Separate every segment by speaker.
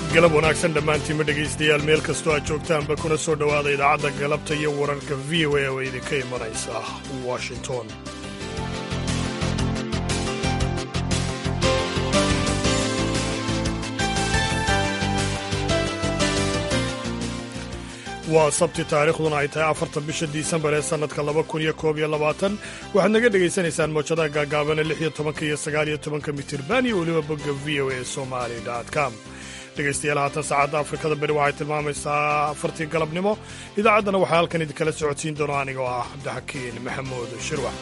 Speaker 1: galab wanaagsan dhammaantiinma dhegaystayaal meel kastoo aad joogtaanba kuna soo dhowaada idaacadda galabta iyo wararka v o a oo idinka imanaysa washington waa sabti taariikhduna ay tahay afarta bisha disembar ee sannadka laba kun iyo koob iyo labaatan waxaad naga dhegaysanaysaan moojadaha gaagaabane lix iyo tobanka iyo sagaal iyo tobanka mitirban iyo weliba bogga v o a somali com dhegaystayaal haatan saacadda afrikada beri waxay tilmaamaysaa afartii galabnimo idaacaddana waxaa halkan idinkala socodsiin doono anigoo ah cabdixakiin maxamuud shirwax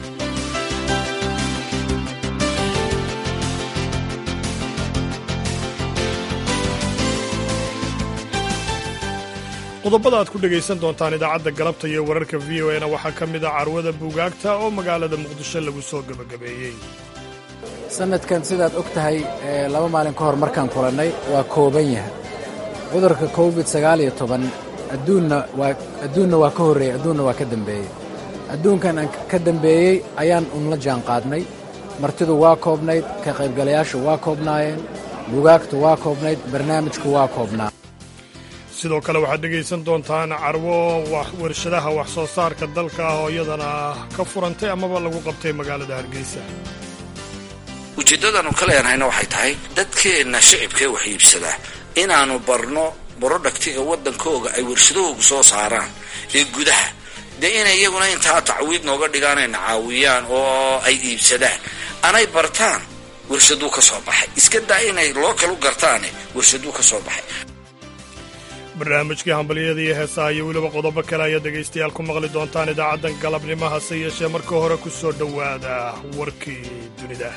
Speaker 1: qodobada aad ku dhegaysan doontaan idaacadda galabta iyo wararka v o na waxaa ka mid a carwada buugaagta oo magaalada muqdisho lagu soo gebagabeeyey
Speaker 2: sanadkan sidaad og tahay laba maalin ka hor markaan kulannay waa kooban yahay cudurka covid sagaal iyo toban adduunna waa adduunna waa ka horreeyey adduunna waa ka dembeeyey adduunkan aan ka dembeeyey ayaan unla jaan qaadnay martidu waa koobnayd ka qaybgalayaashu waa koobnaayeen buugaagtu waa koobnayd barnaamijku waa koobnaa
Speaker 1: sidoo kale waxaad dhegaysan doontaan carwo warshadaha wax soo saarka dalka ah oo iyadana ka furantay amaba lagu qabtay magaalada hargeysa
Speaker 3: ujeeddadaannu ka leenahayna waxay tahay dadkeenna shicibkee wax iibsadaa inaannu barno borodhaktiga waddankooga ay warshadahoogu soo saaraan ee gudaha dee inay iyaguna intaa tacwiid nooga dhigaanayna caawiyaan oo ay iibsadaan anay bartaan warshaduu ka soo baxay iska daa inay loo kalu gartaane warshaduu ka soo baxay
Speaker 1: barnaamijkii hambalyada iyo heesaha iyo weliba qodobo kale ayaad dhegaystayaal ku maqli doontaan idaacaddan galabnimo hase yeeshee marka hore ku soo dhowaada warkii dunida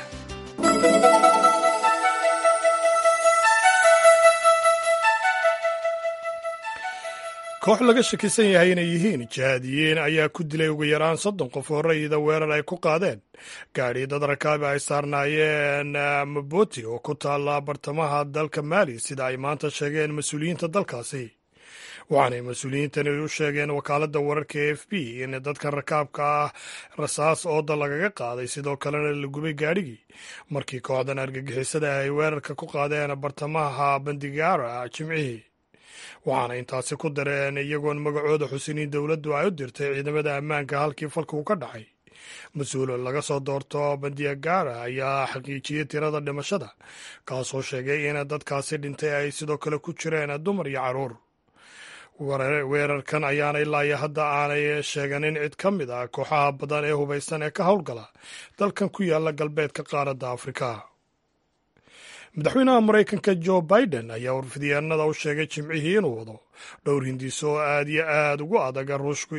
Speaker 1: koox laga shakisan yahay inay yihiin jihaadiyiin ayaa ku dilay ugu yaraan soddon qof horeyda weerar ay ku qaadeen gaadhi dad rakaabi ay saarnaayeen maboti oo ku taalla bartamaha dalka maali sida ay maanta sheegeen mas-uuliyiinta dalkaasi waxaanay mas-uuliyiintani u sheegeen wakaaladda wararka e f b in dadkan rakaabka ah rasaas ooda lagaga qaaday sidoo kalena la gubay gaadhigii markii kooxdan argagixisada ay weerarka ku qaadeen bartamaha bandigaara jimcihii waxaana intaasi ku dareen iyagoon magacooda xusiniin dowladdu ay u dirtay ciidamada ammaanka halkii falka uu ka dhacay mas-uul laga soo doorto bandiagara ayaa xaqiijiyey tirada dhimashada kaasoo sheegay in dadkaasi dhintay ay sidoo kale ku jireen dumar iyo carruur weerarkan ayaana ilaa iyo hadda aanay sheeganin cid ka mid ah kooxaha badan ee hubaysan ee ka howlgala dalkan ku yaala galbeedka qaaradda afrika madaxweynaha maraykanka jo biden ayaa warfidyaanada u sheegay jimcihii inuu wado dhowr hindiso oo aad iyo aad ugu adaga ruushku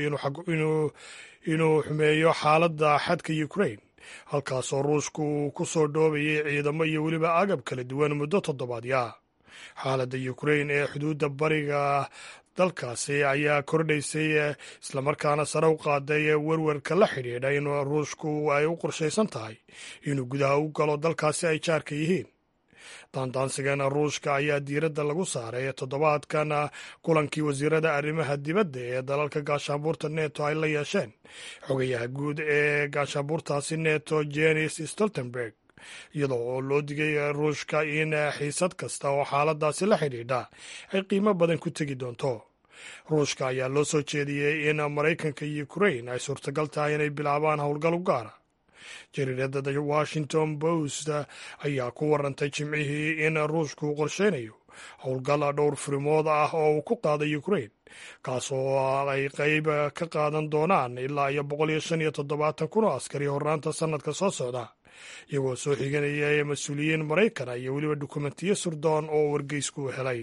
Speaker 1: inuu xumeeyo xaaladda xadka ukrain halkaasoo ruushku uu ku soo dhoobayay ciidamo iyo weliba agab kala duwan muddo toddobaadya xaaladda ukrain ee xuduudda bariga dalkaasi ayaa kordhaysay islamarkaana sare u qaaday werwerka la xidhiidha in ruushku ay u qorshaysan tahay inuu gudaha u galo dalkaasi ay jaarka yihiin daandaansigana ruushka ayaa diiradda lagu saaray toddobaadkan kulankii wasiirada arrimaha dibadda ee dalalka gaashaanbuurta neto ay la yeesheen xogayaha guud ee gaashaanbuurtaasi neto jenis stoltenberg iyadoo oo loo digay ruushka in xiisad kasta oo xaaladaasi la xidhiidha ay qiimo badan ku tegi doonto ruushka ayaa loo soo jeediyey in maraykanka iyo ukrain ay suurtagal tahay inay bilaabaan howlgal u gaara jariirada the washington post ayaa ku warantay jimcihii in ruushku qorsheynayo howlgal dhowr furimood ah oo uu ku qaaday ukrain kaasoo ay qayb ka qaadan doonaan ilaa iyo boqol iyo shan iyo toddobaatan kun oo askari horraanta sannadka soo socda iyagoo soo xiganaya mas-uuliyiin maraykana iyo weliba dukumentiyo surdoon oo wargeysku helay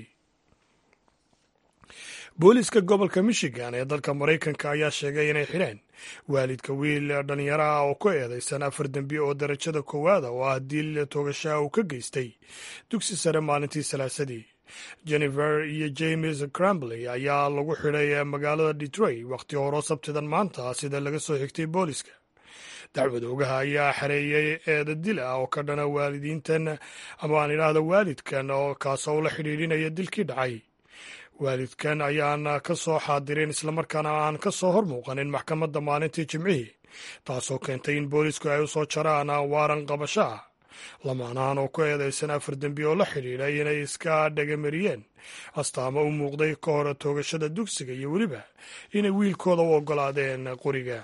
Speaker 1: booliiska gobolka michigan ee dalka maraykanka ayaa sheegay inay xidheen waalidka wiil dhallinyaro ah oo ku eedaysan afar dembi oo darajada koowaada oo ah diil toogashaha uu ka geystay dugsi sare maalintii salaasadii jennifer iyo james crambley ayaa lagu xidhay magaalada detroit wakhti horo sabtidan maanta sida laga soo xigtay booliiska dacwad ogaha ayaa xareeyey eeda dil ah oo ka dhana waalidiintan ama aan idhaahda waalidkan oo kaasoo la xidhiidhinaya dilkii dhacay waalidkan ayaan ka soo xaadirin islamarkaana aan ka soo hor muuqanin maxkamadda maalintii jimcihii taasoo keentay in boolisku ay u soo jaraan waaran qabasho ah lamaanahan oo ku eedeysan afar dembi oo la xidhiidha inay iska dhagamariyeen astaamo u muuqday ka hor toogashada dugsiga iyo weliba inay wiilkooda u oggolaadeen qoriga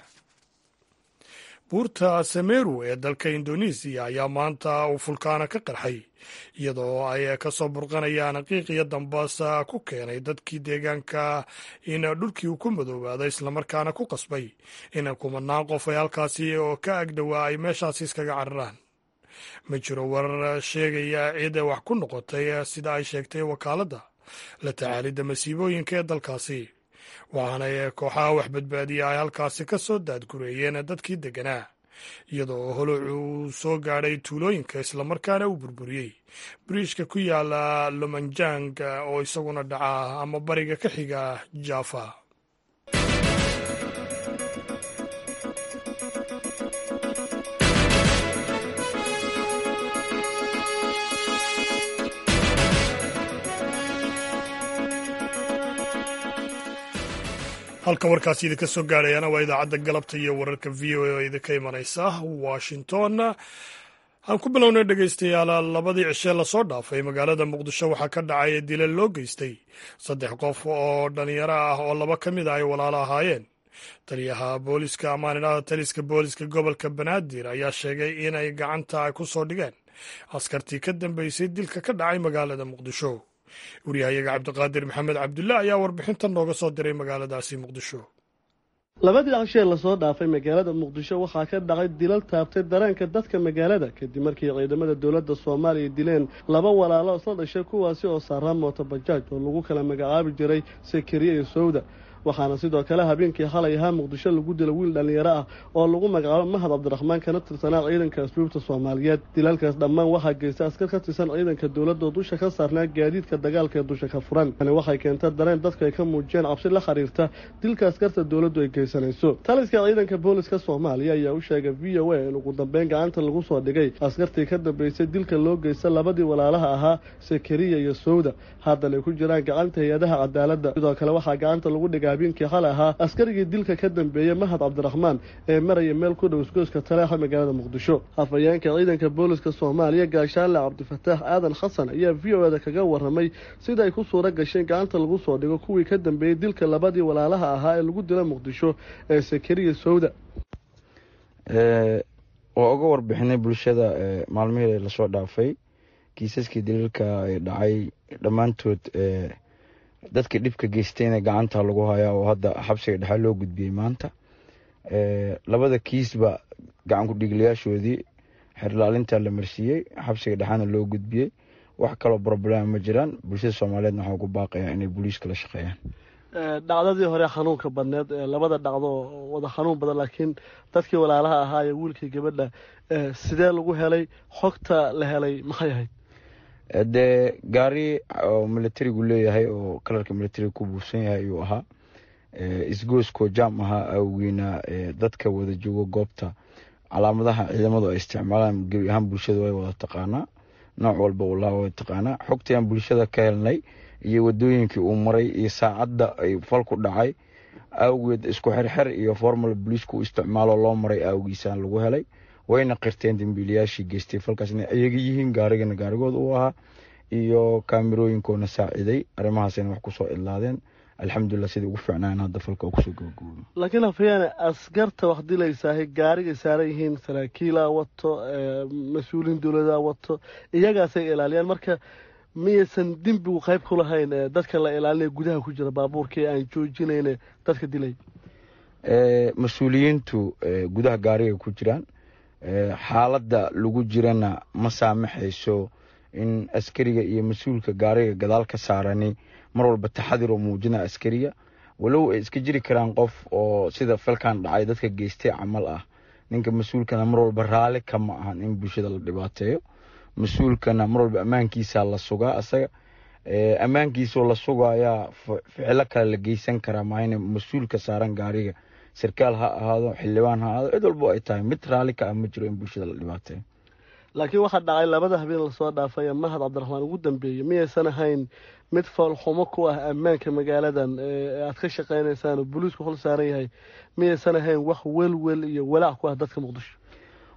Speaker 1: buurta sameru ee dalka indonesiya ayaa maanta uu fulkaana ka qarxay iyadoo ay ka soo burqanayaan qiiqiyo dambaasa ku keenay dadkii deegaanka in dhulkii uu ku madoobaado islamarkaana ku qasbay in kumanaan qof ay halkaasi oo ka agdhowaa ay meeshaasi iskaga cararaan ma jiro warar sheegaya cid wax ku noqotay sida ay sheegtay wakaaladda la tacaalidda masiibooyinka ee dalkaasi waxaana kooxaha wax badbaadiya ay halkaasi ka soo daadgureeyeen dadkii degganaa iyadoo holocu uu soo gaadhay tuulooyinka islamarkaana uu burburiyey biriishka ku yaala lomanjang oo isaguna dhaca ama bariga ka xiga jaafa halka warkaasi idinka soo gaadhayana waa idaacadda galabta iyo wararka v o a oo idinka imanaysa washington aan ku bilownay dhegaystayaal labadii cishee lasoo dhaafay magaalada muqdisho waxaa ka dhacay dilal loo geystay saddex qof oo dhalinyaro ah oo laba ka mid a ay walaalo ahaayeen taliyaha booliska amaaninada taliska booliska gobolka banaadir ayaa sheegay inay gacanta ku soo dhigeen askartii ka dambeysay dilka ka dhacay magaalada muqdisho waryahayaga cabdiqaadir maxamed cabdulle ayaa warbixintan nooga soo diray magaaladaasi muqdisho
Speaker 4: labadii cashee lasoo dhaafay magaalada muqdisho waxaa ka dhacay dilal taabtay dareenka dadka magaalada kadib markii ciidamada dowladda soomaaliya dileen laba walaalo isla dhashay kuwaasi oo saaraa mooto bajaaj oo lagu kala magacaabi jiray sakariye iyo sowda waxaana sidoo kale habeenkii xalay ahaa muqdisho lagu dilo wiil dhallinyaro ah oo lagu magacaabo mahad cabdiraxmaan kana tirsanaa ciidanka asluubta soomaaliyeed dilalkaas dhammaan waxaa geysta askar ka tirsan ciidanka dowladda oo dusha ka saarnaa gaadiidka dagaalka ee dusha ka furan tani waxay keentay dareen dadku ay ka muujiyeen cabsi la xiriirta dilka askarta dowladdu ay geysanayso taliska ciidanka booliska soomaaliya ayaa u sheegay v o a in ugu dambeyn gacanta lagu soo dhigay askartii ka dambeysay dilka loo geysta labadii walaalaha ahaa sakariya iyo sowda haddana ay ku jiraan gacanta hay-adaha cadaaladda sidoo kale waxaa gacanta lagu dhigay habeenkii xalay ahaa askarigii dilka ka dambeeyey mahad cabdiraxmaan ee maraya meel ku dhow isgoyska taleexa magaalada muqdisho hafayeenka ciidanka booliska soomaaliya gaashaanle cabdifataax aadan xasan ayaa v o eda kaga waramay sida ay ku suura gasheen gacanta lagu soo dhigo kuwii ka dambeeyey dilka labadii walaalaha ahaa ee lagu dila muqdisho ee sakariya sowda
Speaker 5: waa uga warbixinay bulshada maalmihii lasoo dhaafay kiisaskii daliilka ay dhacay dhammaantood dadka dhibka geystayna gacanta lagu hayaa oo hadda xabsiga dhexe loo gudbiyey maanta labada kiisba gacan ku-dhiiglayaashoodii xerlaalinta la marsiiyey xabsiga dhexena loo gudbiyey wax kaloo problema ma jiraan bulshada soomaaliyeedna waxaa ugu baaqaya inay booliiska la shaqeeyaan
Speaker 4: dhacdadii hore xanuunka badneed labada dhacdo wada xanuun badan laakiin dadkii walaalaha ahaa ee wiilkii gabadha sidee lagu helay xogta la helay maxay ahayd
Speaker 5: dee gaari oo militarigu leeyahay oo kalarka militariga ku buufsan yahay ayuu ahaa isgooskoo jaam ahaa awgeena dadka wada joogo goobta calaamadaha ciidamadu ay isticmaalaan gebi ahaan bulshada way wada taqaanaa nooc walba walaa way taqaanaa xogtayaan bulshada ka helnay iyo wadooyinkii uu maray iyo saacadda ay falku dhacay awgeed isku xerxer iyo formal boliisku isticmaalo loo maray awgiisaan lagu helay wayna qirteen dambiilayaashii geystay falkaas inay ayaga yihiin gaarigana gaarigood uu ahaa iyo kaamirooyinkoona saaciday arrimahaasayna wax kusoo idlaadeen alxamdulilah sidai ugu fiicnaan hadda falka kusoo gabagoobo
Speaker 4: laakiin hafayaane askarta wax dilaysaahay gaarigay saaran yihiin saraakiilaa wato mas-uuliin dowladaa wato iyagaasay ilaaliyaan marka miyaysan dembigu qayb ku lahayn dadka la ilaalinaya gudaha ku jira baabuurkii aan joojinayne dadka dilay
Speaker 5: mas-uuliyiintu gudaha gaarigay ku jiraan xaaladda lagu jirana ma saamaxayso in askariga iyo mas-uulka gaariga gadaal ka saarani mar walba taxadir oo muujina askariga walow ay iska jiri karaan qof oo sida falkan dhacay dadka geystay camal ah ninka mas-uulkana mar walba raali kama ahan in bulshada la dhibaateeyo mas-uulkana mar walba ammaankiisa la sugaa asaga ammaankiisoo la sugayaa ficilo kale la geysan karaa maahayne mas-uulka saaran gaariga sarkaal ha ahaado xildhibaan ha ahaado cid walbo ay tahay mid raali ka ah ma jiro in bulshada la dhibaateeyo
Speaker 4: laakiin waxaa dhacay labada habeen lasoo dhaafay ee mahad cabdiraxmaan ugu dambeeyey miyaysan ahayn mid foolxumo ku ah ammaanka magaaladan ee aad ka shaqaynaysaan oo booliisku hol saaran yahay miyaysan ahayn wax welwel iyo walaac ku ah dadka muqdisho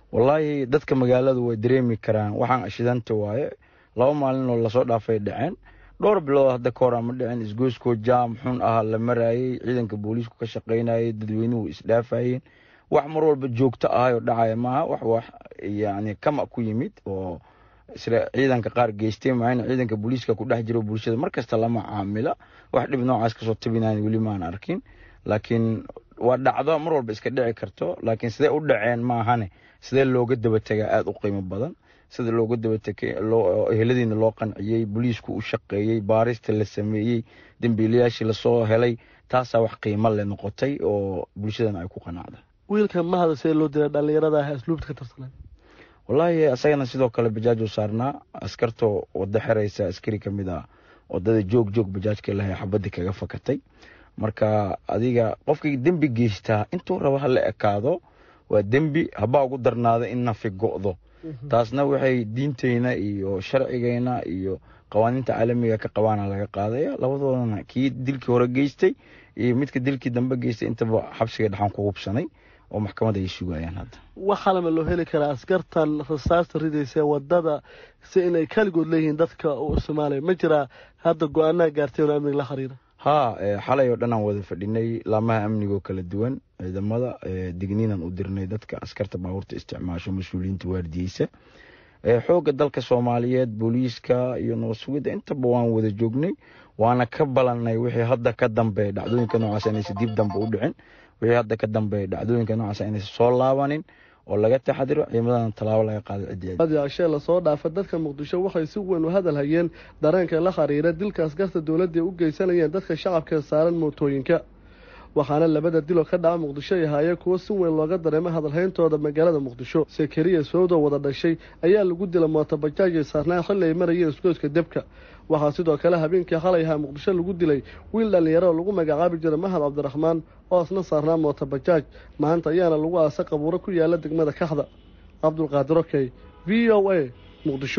Speaker 5: wallaahi dadka magaaladu way dareemi karaan waxaan shidanta waaye laba maalin oo lasoo dhaafay dhaceen dhowr bilood hadda ka hor ama dhicin isgoyskoo jaam xun ah la marayey ciidanka booliisku ka shaqaynayay dadweynuhu isdhaafayeen wax mar walba joogto ahayoo dhacaya maaha wax wax yani kama ku yimid oo isla ciidanka qaar geystay maayna ciidanka booliiska ku dhex jiro bulshada markasta lama caamila wax dhib noocaas kasoo tabinayn weli maan arkin laakiin waa dhacdo mar walba iska dhici karto laakiin sidee u dhaceen maahane sidee looga dabategaa aada u qiimo badan sida looga dabatege eheladiina loo qanciyey booliisku u shaqeeyey baarista la sameeyey dembiilayaashii lasoo helay taasaa wax qiimo le noqotay oo bulshadana ay ku qanacda
Speaker 4: wiilka mahada see loo dilay dhallinyarada ah asluubta ka tirsanay
Speaker 5: wallaahi asagana sidoo kale bajaajuu saarnaa askartoo wada xeraysa askari ka mid ah wadada joog joog bajaajka lahay xabadii kaga fakatay marka adiga qofkii dembi geystaa intuu raba ha la ekaado waa dembi habaa ugu darnaada in nafi go'do taasna waxay diinteyna iyo sharcigeyna iyo qawaaniinta caalamiga ka qabaana laga qaadaya labadoodana kii dilkii hore geystay iyo midka dilkii dambe geystay intaba xabsiga dhexaan ku hubsanay oo maxkamada ay sugayaan hadda
Speaker 4: waxaalama loo heli karaa askartan rasaasta ridaysa wadada si inay kaligood leeyihiin dadka u isticmaalaya ma jiraa hadda go-aanaa gaarteen oo amniga la xiriira
Speaker 5: haa xalay oo dhan aan wada fadhinay laamaha amnigoo kala duwan ciidamada digniinan u dirnay dadka askarta baabuurta isticmaasho mas-uuliyiinta waardiyeysa xoogga dalka soomaaliyeed booliiska iyo nabad sugidda intaba waan wada joognay waana ka balannay wixii hadda ka dambeeya dhacdooyinka noocaas inaysa dib dambe u dhicin wixii hadda ka dambeeya dhacdooyinka noocaas inaysa soo laabanin oo laga taxadiro ciidamadana tallaabo laga qaado ciddii
Speaker 4: ashee lasoo dhaafa dadka muqdisho waxay si weyn u hadal hayeen dareenka la xiriira dilka askarta dowladda u geysanayeen dadka shacabka saaran mootooyinka waxaana labada diloo ka dhaca muqdisho ay ahaayeen kuwo si weyn looga dareemo hadalhayntooda magaalada muqdisho sekeriya sowdo wada dhashay ayaa lagu dila mootobajaaj ay saarnaan xilli ay marayeen isgoyska debka waxaa sidoo kale habeenkii xalay ahaa muqdisho lagu dilay wiil dhallinyaro oo lagu magacaabi jiray mahad cabdiraxmaan oo isna saarnaa mootobajaaj maanta ayaana lagu aasa qabuuro ku yaala degmada kaxda cabdulqaadir okey v o a muqdisho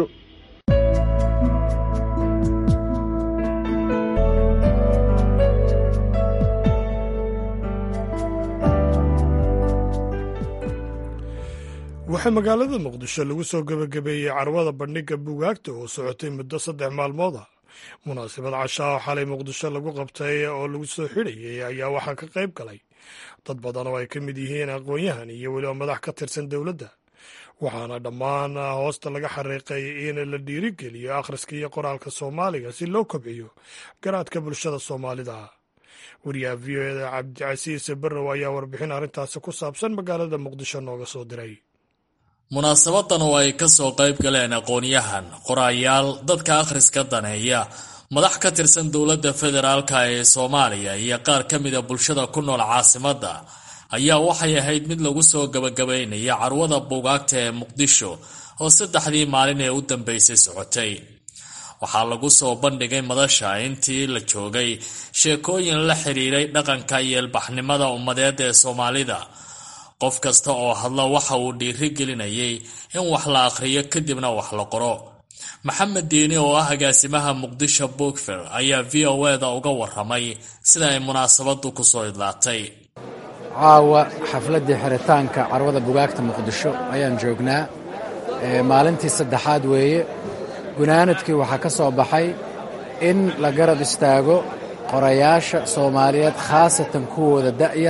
Speaker 1: waxaa magaalada muqdisho lagu soo gebagabeeyey carwada bandhigga buugaagta oo socotay muddo saddex maalmood ah munaasabad cashaa oo xalay muqdisho lagu qabtay oo lagu soo xidhayay ayaa waxaa ka qayb galay dad badan oo ay ka mid yihiin aqoon-yahan iyo weliba madax ka tirsan dowladda waxaana dhammaan hoosta laga xariiqay in la dhiirigeliyo akhriska iyo qoraalka soomaaliga si loo kobciyo garaadka bulshada soomaalida wariyaha v o eda cabdicasiis barrow ayaa warbixin arrintaasi ku saabsan magaalada muqdisho nooga soo diray
Speaker 6: munaasabadan oo ay ka soo qayb galeen aqoon-yahan qorayaal dadka akhriska daneeya madax ka tirsan dowladda federaalka ee soomaaliya iyo qaar ka mida bulshada ku nool caasimadda ayaa waxay ahayd mid lagu soo gabagabaynaya carwada buugaagta ee muqdisho oo saddexdii maalin ee u dambeysay socotay waxaa lagu soo bandhigay madasha intii la joogay sheekooyin la xidhiiray dhaqanka iyo ilbaxnimada ummadeed ee soomaalida qof kasta oo hadla waxa uu dhiiri gelinayay in wax la akhriyo kadibna wax la qoro maxamed diini oo ah agaasimaha muqdisho bookfer ayaa v o eda uga waramay sida ay munaasabadu kusoo idlaatay
Speaker 2: caawa xafladdii xiritaanka carwada bugaagta muqdisho ayaan joognaa maalintii saddexaad weeye gunaanadkii waxaa ka soo baxay in la garab istaago qorayaasha soomaaliyeed khaasatan kuwooda da'yar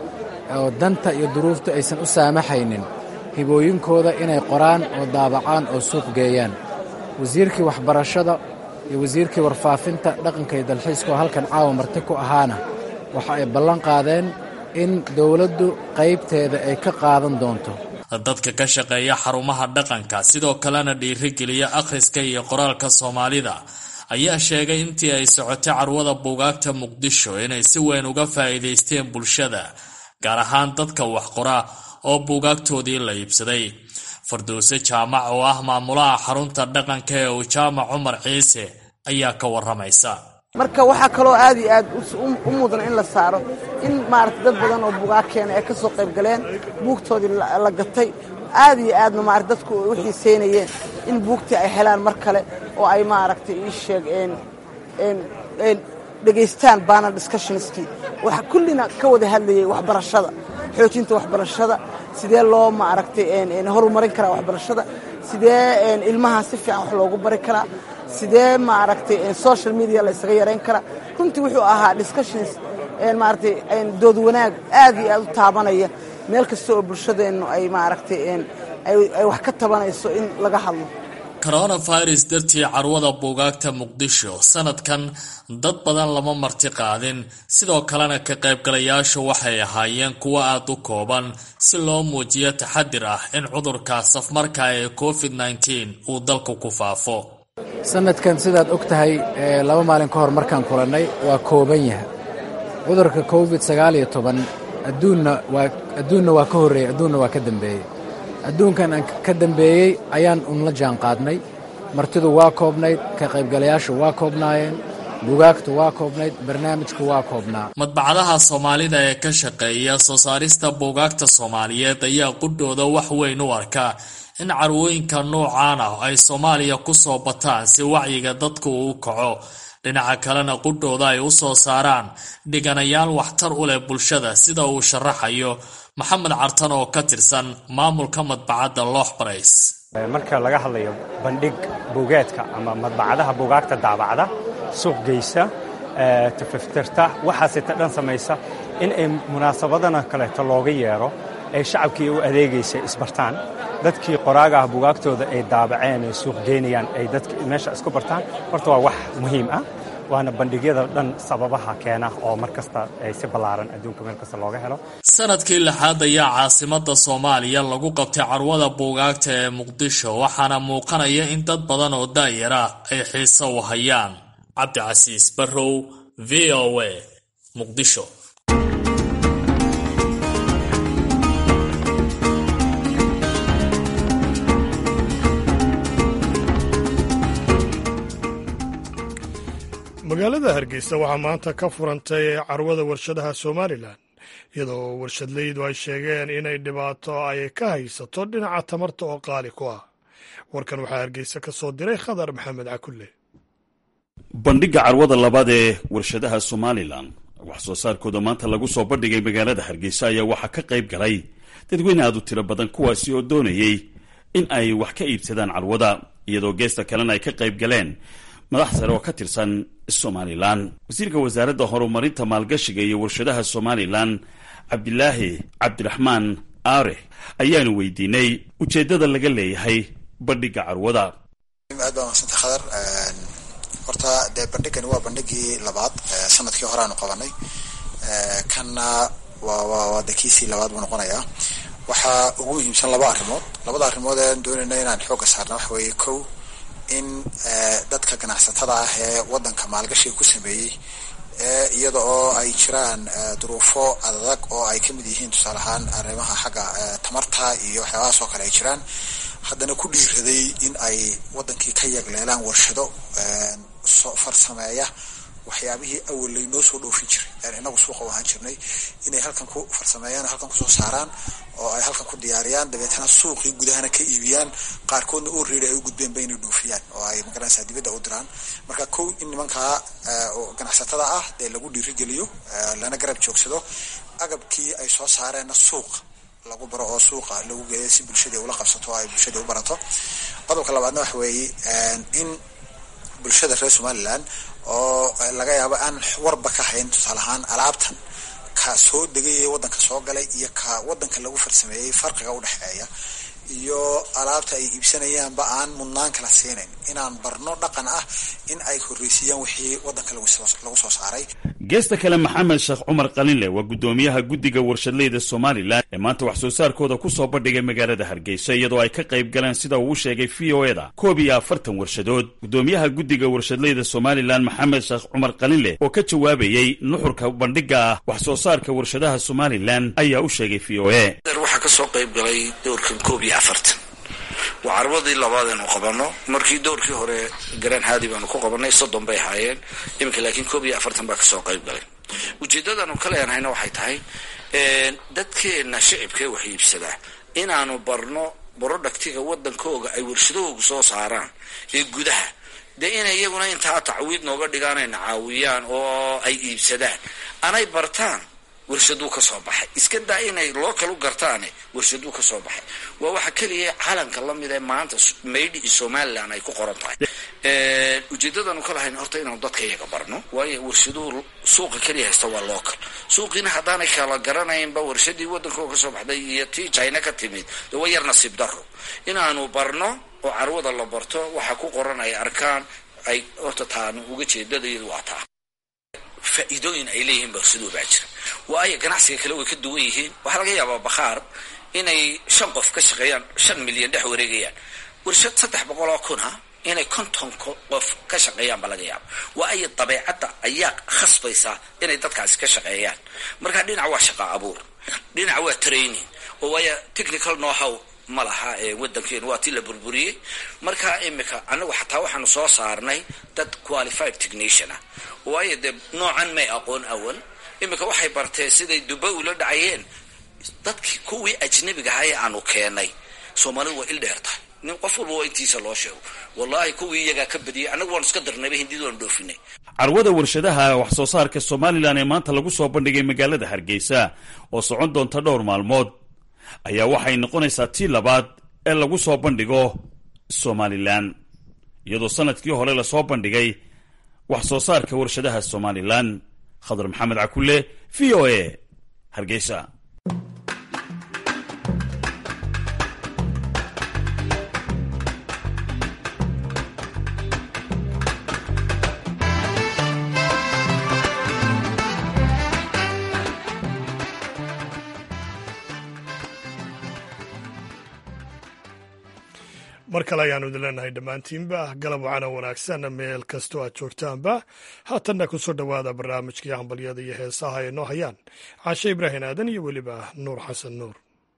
Speaker 2: oo danta iyo duruuftu aysan u saamaxaynin hibooyinkooda inay qoraan oo daabacaan oo suuq geeyaan wasiirkii waxbarashada iyo wasiirkii warfaafinta dhaqanka iyo dalxiiska oo halkan caawa marti ku ahaana waxa ay ballan qaadeen in dowladdu qaybteeda ay ka qaadan doonto
Speaker 6: dadka ka shaqeeya xarumaha dhaqanka sidoo kalena dhiirigeliya akhriska iyo qoraalka soomaalida ayaa sheegay intii ay socotay carwada buugaagta muqdisho inay si weyn uga faa'iidaysteen bulshada gaar ahaan dadka wax qora oo buugaagtoodii la iibsaday farduuse jaamac oo ah maamulaha xarunta dhaqanka ee uu jaamac cumar ciise ayaa ka waramaysa
Speaker 7: marka waxaa kaloo aad iyo aad u mudan in la saaro in maarata dad badan oo buugaag keena ay ka soo qayb galeen buugtoodii la gatay aad iyo aadna maarata dadku ay u xiiseynayeen in buugtii ay helaan mar kale oo ay maaragtay ii sheeg dhegaystaan baanal discussionskii waxa kullina ka wada hadlayay waxbarashada xoojinta waxbarashada sidee loo maaragtay horumarin karaa waxbarashada sidee ilmaha si fiican wax loogu bari karaa sidee maaragtay social media la ysaga yarayn karaa runtii wuxuu ahaa discussions maaragtay dood wanaag aad iyo aad u taabanaya meel kasta oo bulshadeennu ay maaragtay ay wax ka tabanayso in laga hadlo
Speaker 6: coronavirus dartii carwada buugaagta muqdisho sanadkan dad badan lama marti qaadin sidoo kalena ka qaybgalayaashu waxay ahaayeen kuwo aada u kooban si loo muujiyo taxadir ah in cudurka safmarka ee covid nteen uu dalku ku faafo
Speaker 2: sanadkan sidaad og tahay laba maalin ka hor markaan kulannay waa kooban yahay cudurka covid sagaal iyo toban adduunna waa adduunna waa ka horreeyey adduunna waa ka dambeeyey adduunkan aan ka dambeeyey ayaan unla jaan qaadnay martidu waa koobnayd ka qaybgalayaashu waa koobnaayeen bugaagtu waa koobnayd barnaamijku waa koobnaa
Speaker 6: madbacadaha soomaalida ee ka shaqeeya soo saarista buugaagta soomaaliyeed ayaa qudhooda wax weyn u arkaa in carwooyinka noocaan ah ay soomaaliya ku soo bataan si wacyiga dadku uu kaco dhinaca kalena qudhooda ay u soo saaraan dhiganayaal waxtar u leh bulshada sida uu sharaxayo maxamed cartan oo ka tirsan maamulka madbacadda loox barays
Speaker 8: marka laga hadlayo bandhig buugeedka ama madbacadaha buugaagta daabacda suuq geysa tafaftirta waxaasita dhan samaysa in ay munaasabadana kaleeto looga yeero ay shacabkii u adeegaysa isbartaan dadkii qoraaga ah buugaagtooda ay daabaceen ay suuq geynayaan ay dadka meesha isku bartaan horta waa wax muhiim ah waana bandhigyada dhan sababaha keena oo mar kasta ay si ballaaran adduunka meel kasta looga helo
Speaker 6: sanadkii lixaad ayaa caasimada soomaaliya lagu qabtay carwada buugaagta ee muqdisho waxaana muuqanaya in dad badan oo daayar ah ay xiise u hayaan cabdicasiis barrow v o a muqdisho
Speaker 1: magaalada hargeysa waxaa maanta ka furantay carwada warshadaha somalilan iyadoo warshadleydu ay sheegeen inay dhibaato ay ka haysato dhinaca tamarta oo qaali ku ah warkan waxaa hargeysa ka soo diray khadar maxamed cakulle
Speaker 9: bandhigga carwada labaad ee warshadaha somalilan wax soo saarkooda maanta lagu soo bandhigay magaalada hargeysa ayaa waxaa ka qayb galay dadweyne aad u tiro badan kuwaasi oo doonayey in ay wax ka iibsadaan carwada iyadoo geesta kalena ay ka qayb galeen madax sare oo ka tirsan somalilan wasiirka wasaaradda horumarinta maalgashiga iyo warshadaha somalilan cabdilaahi cabdiraxmaan aare ayaanu weydiinay ujeeddada laga leeyahay bandhigga carwada
Speaker 10: aad baa mahadsanta khadar horta dee bandhigani waa bandhigii labaad sanadkii horeaanu qabanay kanna waa waa waa de kiisii labaad buu noqonayaa waxaa ugu muhiimsan laba arrimood labada arrimood ean doonayna inaan xoogga saarna waxa weeye kow in dadka ganacsatada ah ee waddanka maalgashiga ku sameeyey iyada oo ay jiraan duruufo adag oo ay kamid yihiin tusaale ahaan arrimaha xagga tamarta iyo waxyaabahaas oo kale ay jiraan haddana ku dhiiraday in ay waddankii ka yagleelaan warshado farsameeya waxyaabihii awal laynoo soo dhoofin jiray inagu suuqa u ahaan jirnay inay halkan ku farsameeyaan halkan kusoo saaraan oo ay halkan ku diyaariyaan dabeetana suuqii gudahana ka iibiyaan qaarkoodna oo reeri ay u gudbeenba inay dhoofiyaan oo ay magaranaysaa dibadda u diraan marka kow in nimankaa ganacsatada ah dee lagu dhiirigeliyo lana garab joogsado agabkii ay soo saareenna suuqa lagu baro oo suuqa lagu geeyo si bulshadii ula qabsato oo ay bulshadii u barato qodobka labaadna waxa weeye in bulshada reer somaliland oo laga yaabo aan warba ka hayn tusaale ahaan alaabtan ka soo degayay waddanka soo galay iyo ka waddanka lagu farsameeyey farqiga u dhexeeya iyo alaabta ay iibsanayaanba aan mudnaan kala siinayn inaan barno dhaqan ah in ay horreysiiyaan wixii waddanka lagu soo saaray
Speaker 9: geesta kale maxamed sheekh cumar qalinle waa guddoomiyaha guddiga warshadleyda somalilan ee maanta wax soo saarkooda ku soo bandhigay magaalada hargeysa iyadoo ay ka qayb galeen sida uu u sheegay v o eda koob iyo afartan warshadood guddoomiyaha guddiga warshadleyda somalilan maxamed sheekh cumar qalinle oo ka jawaabayey nuxurka bandhigga ah wax soo saarka warshadaha somalilan ayaa u sheegay v o e
Speaker 3: waxaa kasoo qayb galay dowrkan koob iyo afartan waa carwadii labaad aynu qabano markii dowrkii hore garaan haadi baanu ku qabanay soddon bay ahaayeen iminka laakiin koob iyo afartan baa kasoo qayb galay ujeeddadaanu ka leenahayna waxay tahay dadkeenna shicibkee wax iibsadaa inaanu barno borodhaktiga waddankooga ay warshadahoogu soo saaraan ee gudaha dee inay iyaguna intaa tacwiid nooga dhigaan ayna caawiyaan oo ay iibsadaan anay bartaan warshaduu ka soo baxay iska daa inay loo kalu gartaane warshaduu ka soo baxay waa waxa keliya calanka lamid ee maanta maydhi iyo somalilan ay ku qoran tahay ujeedadanu ka lahayn horta inaanu dadka iyaga barno waayo warshaduhu suuqa keliya haysta waa local suuqiina haddaanay kala garanaynba warshadii waddankoo ka soo baxday iyo tii china ka timid de waa yar nasiib daro inaanu barno oo carwada la barto waxa ku qoran ay arkaan ay horta taanu uga jeedadayadu waa taa faa'iidooyin ay leeyihiin warshaduu baa jira waayo ganacsiga kale way ka duwan yihiin waxaa laga yaabaa bakhaar inay shan qof ka shaqeeyaan shan milyan dhex wareegayaan warshad saddex boqol oo kun ha inay konton qof ka shaqeeyaan baa laga yaaba waayo dabeecadda ayaa khasbaysaa inay dadkaasi ka shaqeeyaan marka dhinac waa shaqa abuur dhinac waa training oo waayo technical know how ma laha ee waddankeenu waa tii la burburiyey marka imika anagu xataa waxaanu soo saarnay dad qualified technician ah waayo dee noocan may aqoon awal imika waxay barteen siday duba ula dhacayeen dadkii kuwii ajnabiga ahaa ee aanu keenay soomaalidu waa il dheer tahay nin qof walba waa intiisa loo sheego wallaahi kuwii iyagaa ka badiyey annagu waanu iska darnayba hindid waanu dhoofinay
Speaker 9: carwada warshadaha wax soo saarka somalilan ee maanta lagu soo bandhigay magaalada hargeysa oo socon doonta dhowr maalmood ayaa waxay noqonaysaa tii labaad ee lagu soo bandhigo somalilan iyadoo sanadkii hore lasoo bandhigay wax soo saarka warshadaha somalilan khadar maxamed cakule v o a hargeysa
Speaker 1: mar kale ayaanu idin leenahay dhammaantiinba galab wacana wanaagsan meel kastoo aad joogtaanba haatanna ku soo dhowaada barnaamijkii hambalyada iyo heesaha ay noo hayaan caashe ibraahim aadan iyo weliba nuur xasan nuur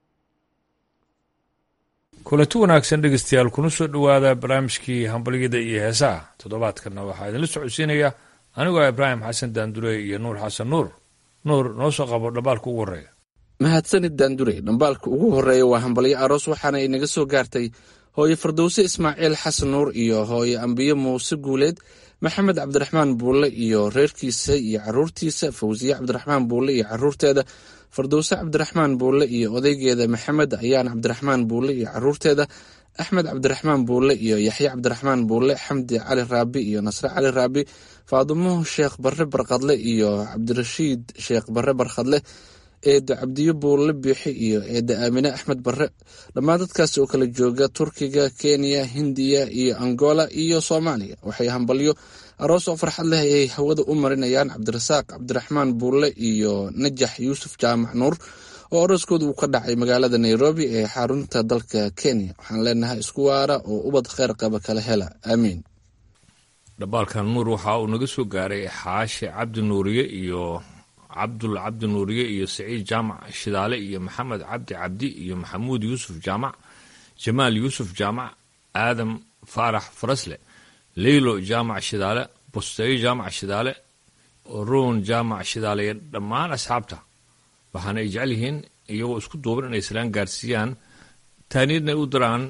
Speaker 11: kulanti wanaagsan dhegeystayaal kuna soo dhowaada barnaamijkii hambalyada iyo heesaha toddobaadkanna waxaa idinla socodsiinaya anigoo ibraahim xasan daandure iyo nuur xasan nuur nuur noo soo qabo dhambaalka ugu horreeya
Speaker 12: mahadsanid daandure dhambaalka ugu horreeya waa hambalyo aroos waxaana inaga soo gaartay hooye fardowse ismaaciil xasan nuur iyo hooye ambiye muuse guuleed maxamed cabdiraxmaan buulle iyo reerkiisa iyo caruurtiisa fawsiye cabdiraxmaan buulle iyo caruurteeda fardowse cabdiraxmaan buulle iyo odaygeeda maxamed ayaan cabdiraxmaan buulle iyo caruurteeda axmed cabdiraxmaan buulle iyo yaxye cabdiraxmaan buulle xamdi cali raabi iyo nasre cali raabi faadumo sheekh barre barkadle iyo cabdirashiid sheekh barre barkhadle eeda cabdiyo buulle biixi iyo eeda aamine axmed barre dhammaan dadkaas oo kala jooga turkiga kenya hindiya iyo angola iyo soomaaliya waxay hambalyo aroos oo farxad leh ayay hawada u marinayaan cabdirasaaq cabdiraxmaan buulle iyo najax yuusuf jaamac nuur oo arooskooda uu ka dhacay magaalada nairobi ee xarunta dalka kenya waxaan leenahay isku waara oo ubad kheyr qaba kala hela aamiin
Speaker 11: dhambaalkan nuur waxa uu naga soo gaaray xaashe cabdi nuuriye iyo cabdul cabdi nuuriye iyo saciid jaamac shidaale iyo maxamed cabdi cabdi iyo maxamuud yuusuf jaamac jamaal yuusuf jaamac aadam faarax farasle leylo jaamac shidaale busteyo jaamac shidaale ruun jaamac shidaale iyo dhammaan asxaabta waxaana ay jecel yihiin iyagoo isku duuban inay islaan gaarsiiyaan taaniidna u diraan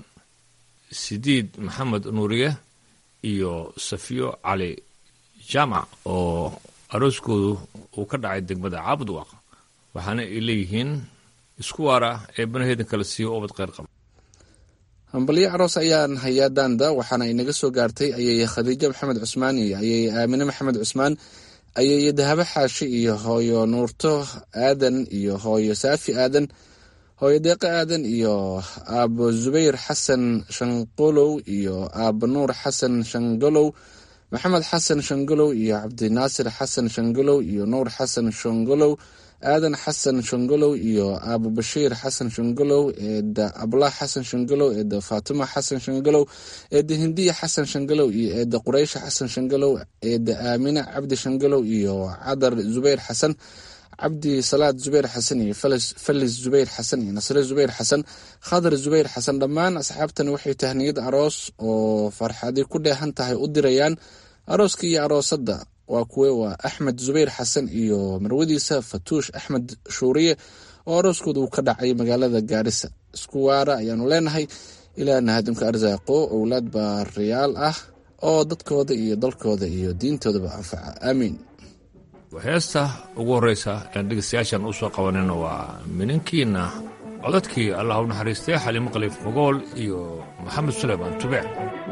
Speaker 11: sidiid maxamed nuuriye iyo safiyo cali jaamac oo arooskoodu uu ka dhacay degmada caabudwaq waxaana ay leeyihiin isku waara ee banaheedan kala siiyo obad kheyr qaba
Speaker 12: hambalyo aroos ayaan hayaa daanda waxaana inaga soo gaartay ayeye khadiijo maxamed cusmaan iyo ayeye aamine maxamed cusmaan ayeye dahabo xaashi iyo hooyo nuurto aadan iyo hooyo saafi aadan hooyo deeqo aadan iyo aabo zubayr xasan shanqolow iyo aabo nuur xasan shangolow maxamed xasan shangolow iyo cabdinaasir xasan shangolow iyo nuur xasan shangolow aadan xasan shangolow iyo aabo bashiir xasan shangolow eeda ablah xasan shangolow eeda faatimo xasan shangolow eeda hindiya xasan shangolow iyo eeda quraysha xasan shangolow eeda aamine cabdi shangolow iyo cadar zubayr xasan cabdi salaad zubayr xasan iyo falis zubayr xasan iyo nasre zubayr xasan khadar zubayr xasan dhammaan asxaabtani waxay tahniyad aroos oo farxadi ku dheehan tahay u dirayaan arooska iyo aroosadda waa kuwe waa axmed zubayr xasan iyo marwadiisa fatuush axmed shuuriye oo arooskooda uu ka dhacay magaalada gaarisa isku waara ayaanu leenahay ilaahna hadimka arsaaqo owlaad baariyaal ah oo dadkooda iyo dalkooda iyo diintoodaba anfaca aamiin
Speaker 11: heesta ugu horreysa aan dhegeystayaashan u soo qabanayno waa minankiina codadkii allah u naxariistay xaliimo khaliif mogool iyo maxamed suleymaan tubeec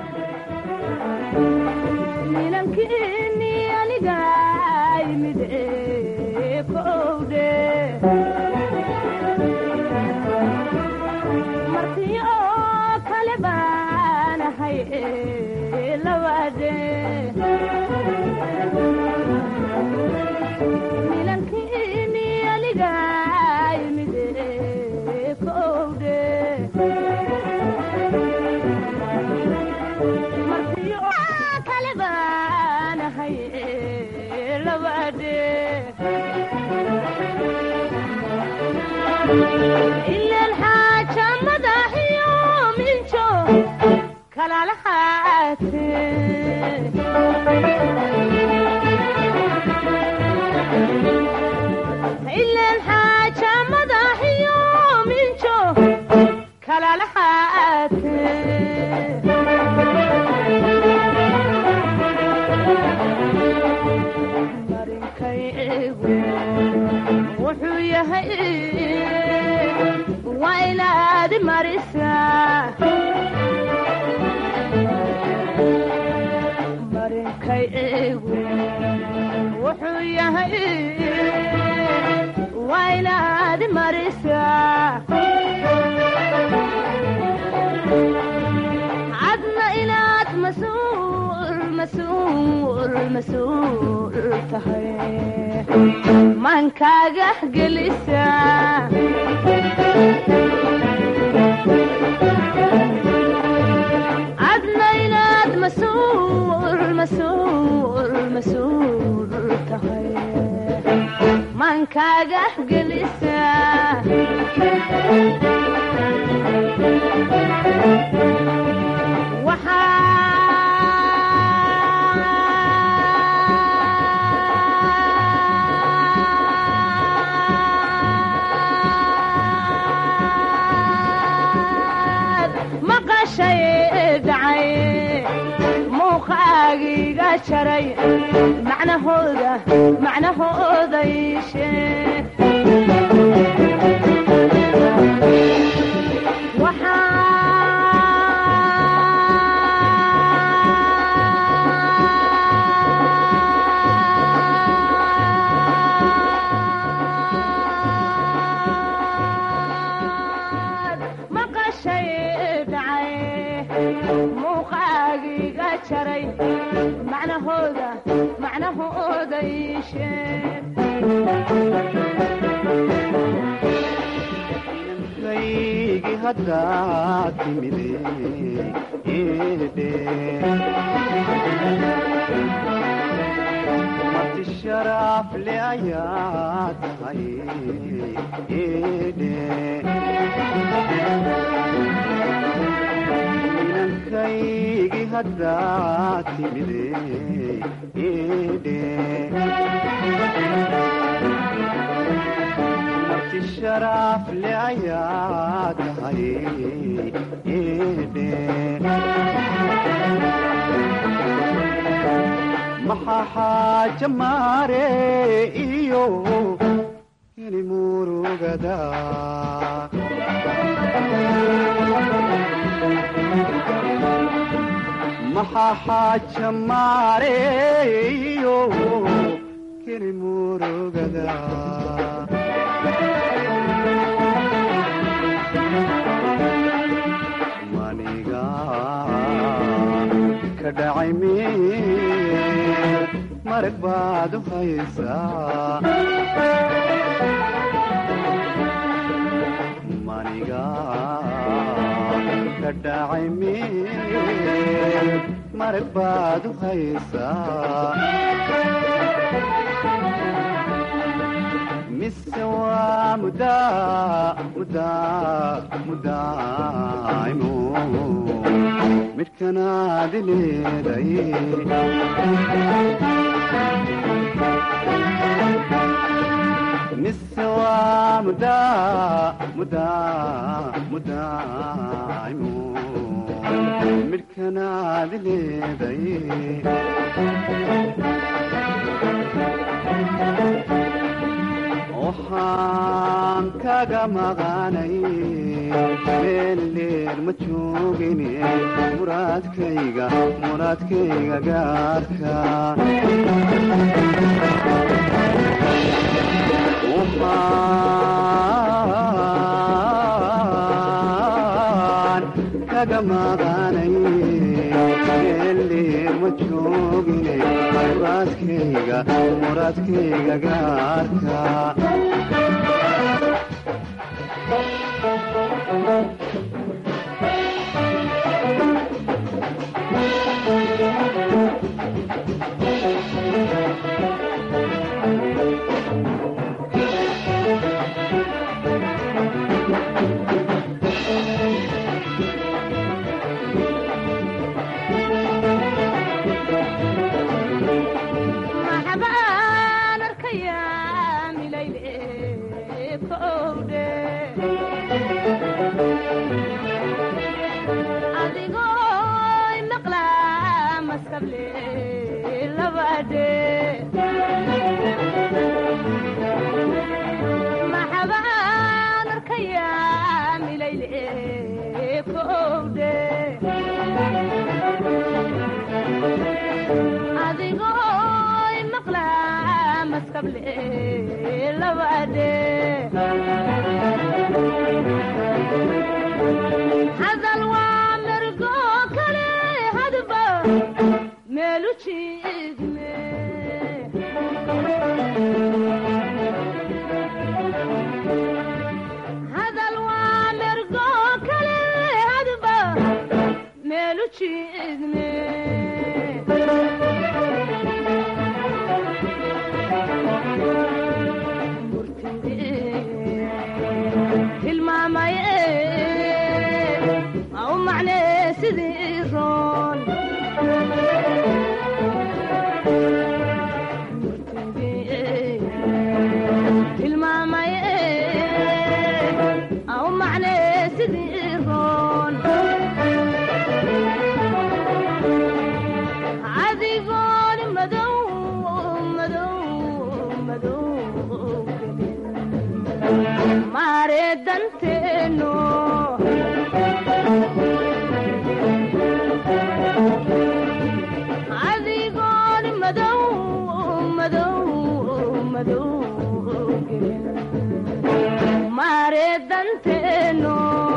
Speaker 13: ilan xaaja madaxiyo minjo kalalahaate ilan xaaja madaxiyo minjo kalalahaate marinkay egu wuxuu yahay waa inaad marisaa marinkay egu wuxuu yahay waa inaad marisaa cadna inaad masuul masuul masuul tahay maankaaga gelisaa cadna inaad masuul masuul masuul tahay maankaaga gelisaa maqashay dhacay muuqaagiga jaray macnahooda macnahooda iishee maqashay dhacay muuqaagiga jaray macnahooda macnahooda iishee
Speaker 14: kaygi haddaad timide eedhe marti sharaaf le ayaa tahay eedhe inankaygi haddaad timide eedhe marti sharaaf le ayaa tahay eedhe maxaa xaaja maare iyo keli murugada maxaa xaaja maare iyo keli murugada maniga ka dhacay meel marag baad u haysaa maniga ka dhacay meel marag baad u haysaa mise waa mudaa mudaa mudaaimo midhkanaad leeday mise waa mudaa mudaa mudaaimo midhkanaad leeday waxaan kaga maqanay meel dheer ma joogine muraadkayga muraadkayga gaarka waxaan kaga maqanay meel dheer ma joogine muraadkayga muraadkayga gaarka
Speaker 13: maxbaan arkayaa milayle kowdhe adigoo imaqlaa maskable labadhe maxbaan arkayaa milayle kowdhe adigoo imaqlaa maskable labadhe hadal waa mergo kale hadba meelu jiigme hadal waa mergo kale hadba meelu jiigme tilmaamaye au macnee sidii roon tilmaamaye au macnee sidii roon adigooni madow madow madow maare danteeno adigooni madow madow madow maare danteeno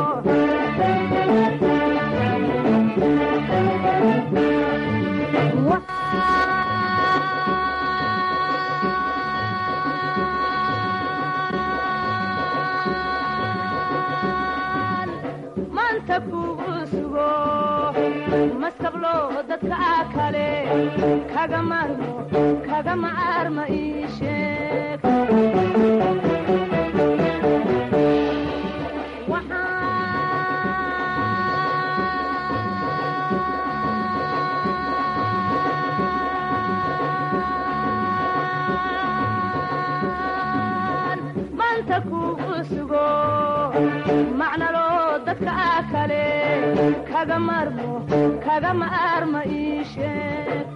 Speaker 13: maanta kugu sugo maskablo dadka kale kaga maarmo kaga maarma ii sheeg maanta kugu sugo macnalo dadka kale kaga maarmo kaga maarma ii sheeg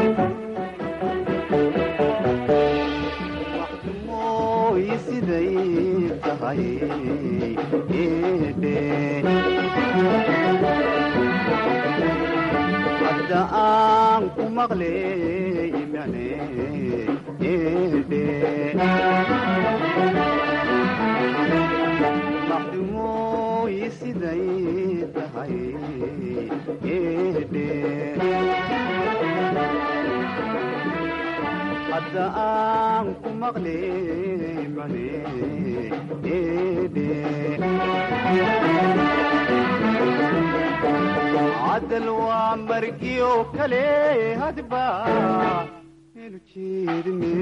Speaker 14: mooy siday tahay eedhe hadda aan ku maqley mane eedhe maxdumooy siday tahay eedhe hadda aan ku maqley mane eedhe cadal waa margiyo kale hadba elu jeedine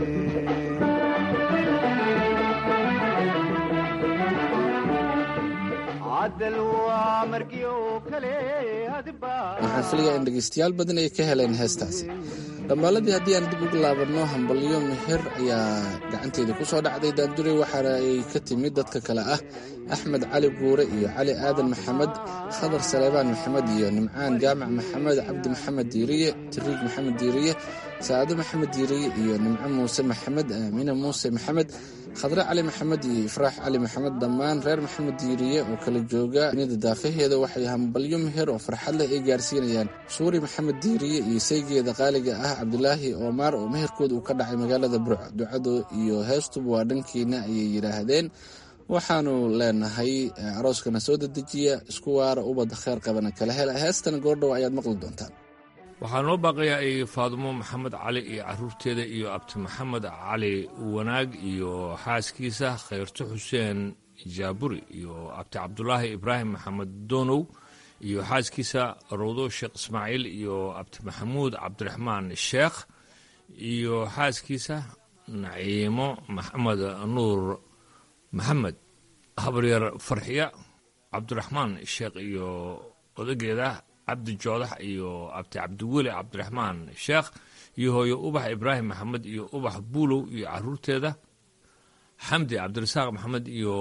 Speaker 14: cadal waa margiyo kale hadba
Speaker 12: waxaan filayaa in dhegaystayaal badan ay ka heleen heestaasi dhambaaladii haddii aan dib ugu laabanno hambalyo meher ayaa gacanteeda ku soo dhacday daanduray waxaana ay ka timid dadka kale ah axmed cali guure iyo cali aadan maxamed khadar saleebaan maxamed iyo nimcaan jaamac maxamed cabdi maxamed diiriye tiriig maxamed diiriye saado maxamed diiriye iyo nimco muuse maxamed aamine muuse maxamed khadre cali maxamed iyo ifraax cali maxamed dhammaan reer maxamed diiriye oo kala jooga nida daafaheeda waxay hambalyo meher oo farxad leh ay gaarsiinayaan suuri maxamed diiriye iyo saygeeda qaaliga ah cabdulaahi oomaar oo meherkooda uu ka dhacay magaalada burco ducadu iyo heestuba waa dhankiina ayay yidhaahdeen waxaanu leenahay arooskana soo dedejiya isku waara ubadda kheer qabana kala hela heestan goordhow ayaad maqli doontaan
Speaker 11: waxaa noo baaqayaa ay faadumo maxamed cali iyo caruurteeda iyo abti maxamed cali wanaag iyo xaaskiisa khayrto xuseen jaaburi iyo abti cabdulaahi ibraahim maxamed doonow iyo xaaskiisa rawdo sheekh ismaaciil iyo abti maxamuud cabdiraxmaan sheekh iyo xaaskiisa naciimo maxamed nuur maxamed habaryar farxiya cabdiraxmaan sheekh iyo odageeda cabdi joodax iyo abti cabdiweli cabdiraxmaan sheekh iyo hooyo ubax ibraahim maxamed iyo ubax buulow iyo caruurteeda xamdi cabdirasaaq maxamed iyo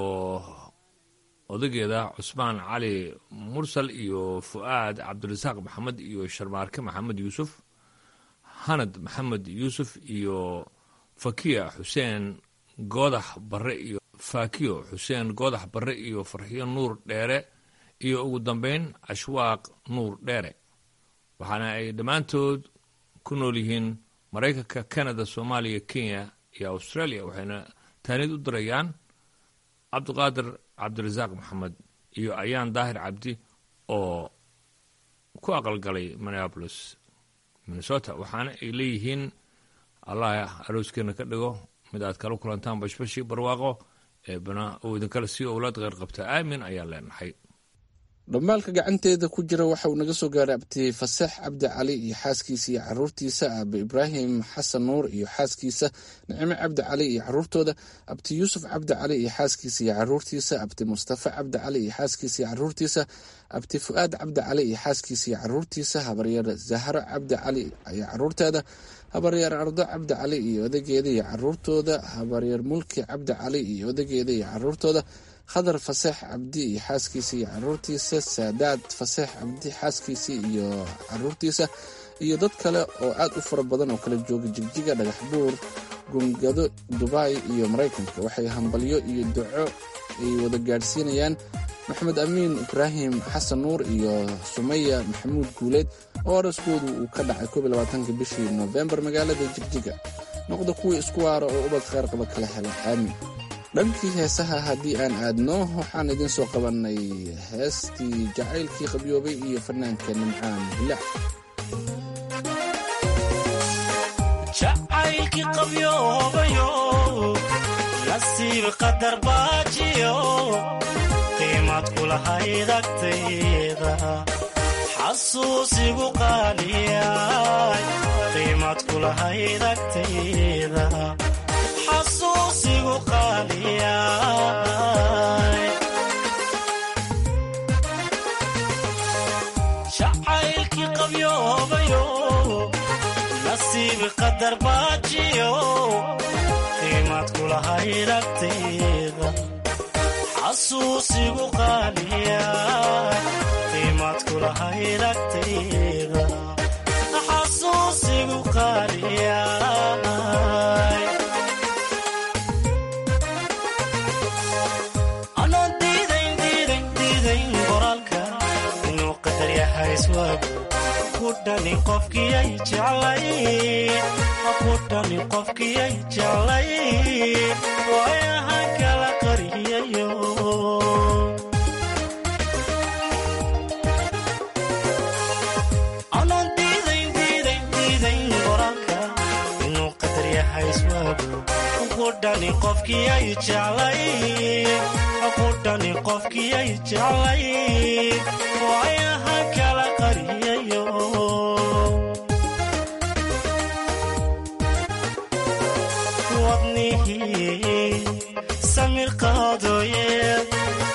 Speaker 11: odageeda cusmaan cali mursal iyo fu'aad cabdirasaaq maxamed iyo sharmaarke maxamed yuusuf hanad maxamed yuusuf iyo fakiya xuseen goodax barre iyo fakiyo xuseen goodax barre iyo farxiyo nuur dheere iyo ugu dambayn ashwaaq nuur dheere waxaana ay dhammaantood ku nool yihiin maraykanka canada soomaaliya kenya iyo australia waxayna taanid u dirayaan cabdiqaadir cabdirasaaq maxamed iyo ayaan daahir cabdi oo ku aqalgalay minneabolis minnesota waxaana ay leeyihiin allah arooskeena ka dhigo mid aad kala kulantaan bashbashii barwaaqo eebana uu idinkala sii owlaad qeyr qabta aamin ayaan leenahay
Speaker 12: dhambaalka gacanteeda ku jira waxa uu naga soo gaaray abti fasax cabdi cali iyo xaaskiisa iyo caruurtiisa aabe ibraahim xasan nuur iyo xaaskiisa nicime cabdi cali iyo caruurtooda abti yuusuf cabdi cali iyo xaaskiisa iyo caruurtiisa abti mustafa cabdi cali iyo xaaskiisa iyo caruurtiisa abti fu'aad cabdi cali iyo xaaskiisa iyo caruurtiisa habaryar zahro cabdi cali iyo caruurteeda habaryar ardo cabdi cali iyo odageeda iyo caruurtooda habaryar mulki cabdi cali iyo odageeda iyo caruurtooda khadar faseex cabdi iyo xaaskiisa iyo caruurtiisa saadaad faseex cabdi xaaskiisa iyo caruurtiisa iyo dad kale oo aad u fara badan oo kala jooga jigjiga dhagax buur gungado dubai iyo maraykanka waxay hambalyo iyo duco ay wada gaadhsiinayaan maxamed amiin ibraahim xasan nuur iyo sumaya maxamuud guuleed oo araskoodu uu ka dhacay koob iyo labaatanka bishii noofembar magaalada jigjiga noqda kuwii isku waara oo ubad kheyr qaba kala hela aamin dhankii heesaha haddii aan aadno waxaan idiin soo qabannay heestii jacaylkii qabyoobay iyo fanaanka nimcaan bilaac
Speaker 15: jacaylkii qabyoobayo nasiib qadar baajiyo qiimad kulahayd agtayda xasuusigu qaaliyay qiimad kulahayd agtayda xasuusigu qaaliyay jacaylkii qabyoobayo nasiib qadar baajiyo qiimad kulahayd agtayda xasuusigu qaaliyay qiimad kulahayd agtayda xasuusigu qaaliyay anoon diidayn diidayn diidayn qoraalka inuu qadar yahay iswaagu ku dhani qofkiyay jeclay ku dhani qofkiyay jeclay waayahan kala qariyayo anoon diidayn diidayn diidayn qoraalka inuu qadar yahay iswaagu ku dhani qofkiyay jeclay ku dhani qofkiyay jeclay waayahan kala qariyayo wadnihii samir qaadooye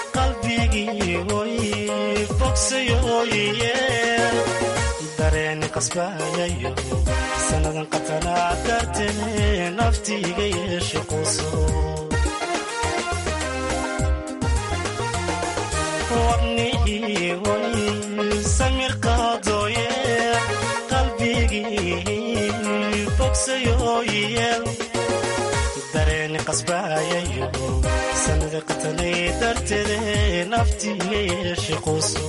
Speaker 15: qalbigii oy bogsayooye dareen qasbayayo sannadan qatanaa dartee naftiiga yeeshe quuso wadnihii way samir qaadooye qalbigii bogsayooyeel dareeni qasbayayo sanada qatanay darteede naftiiga yeeshe quuso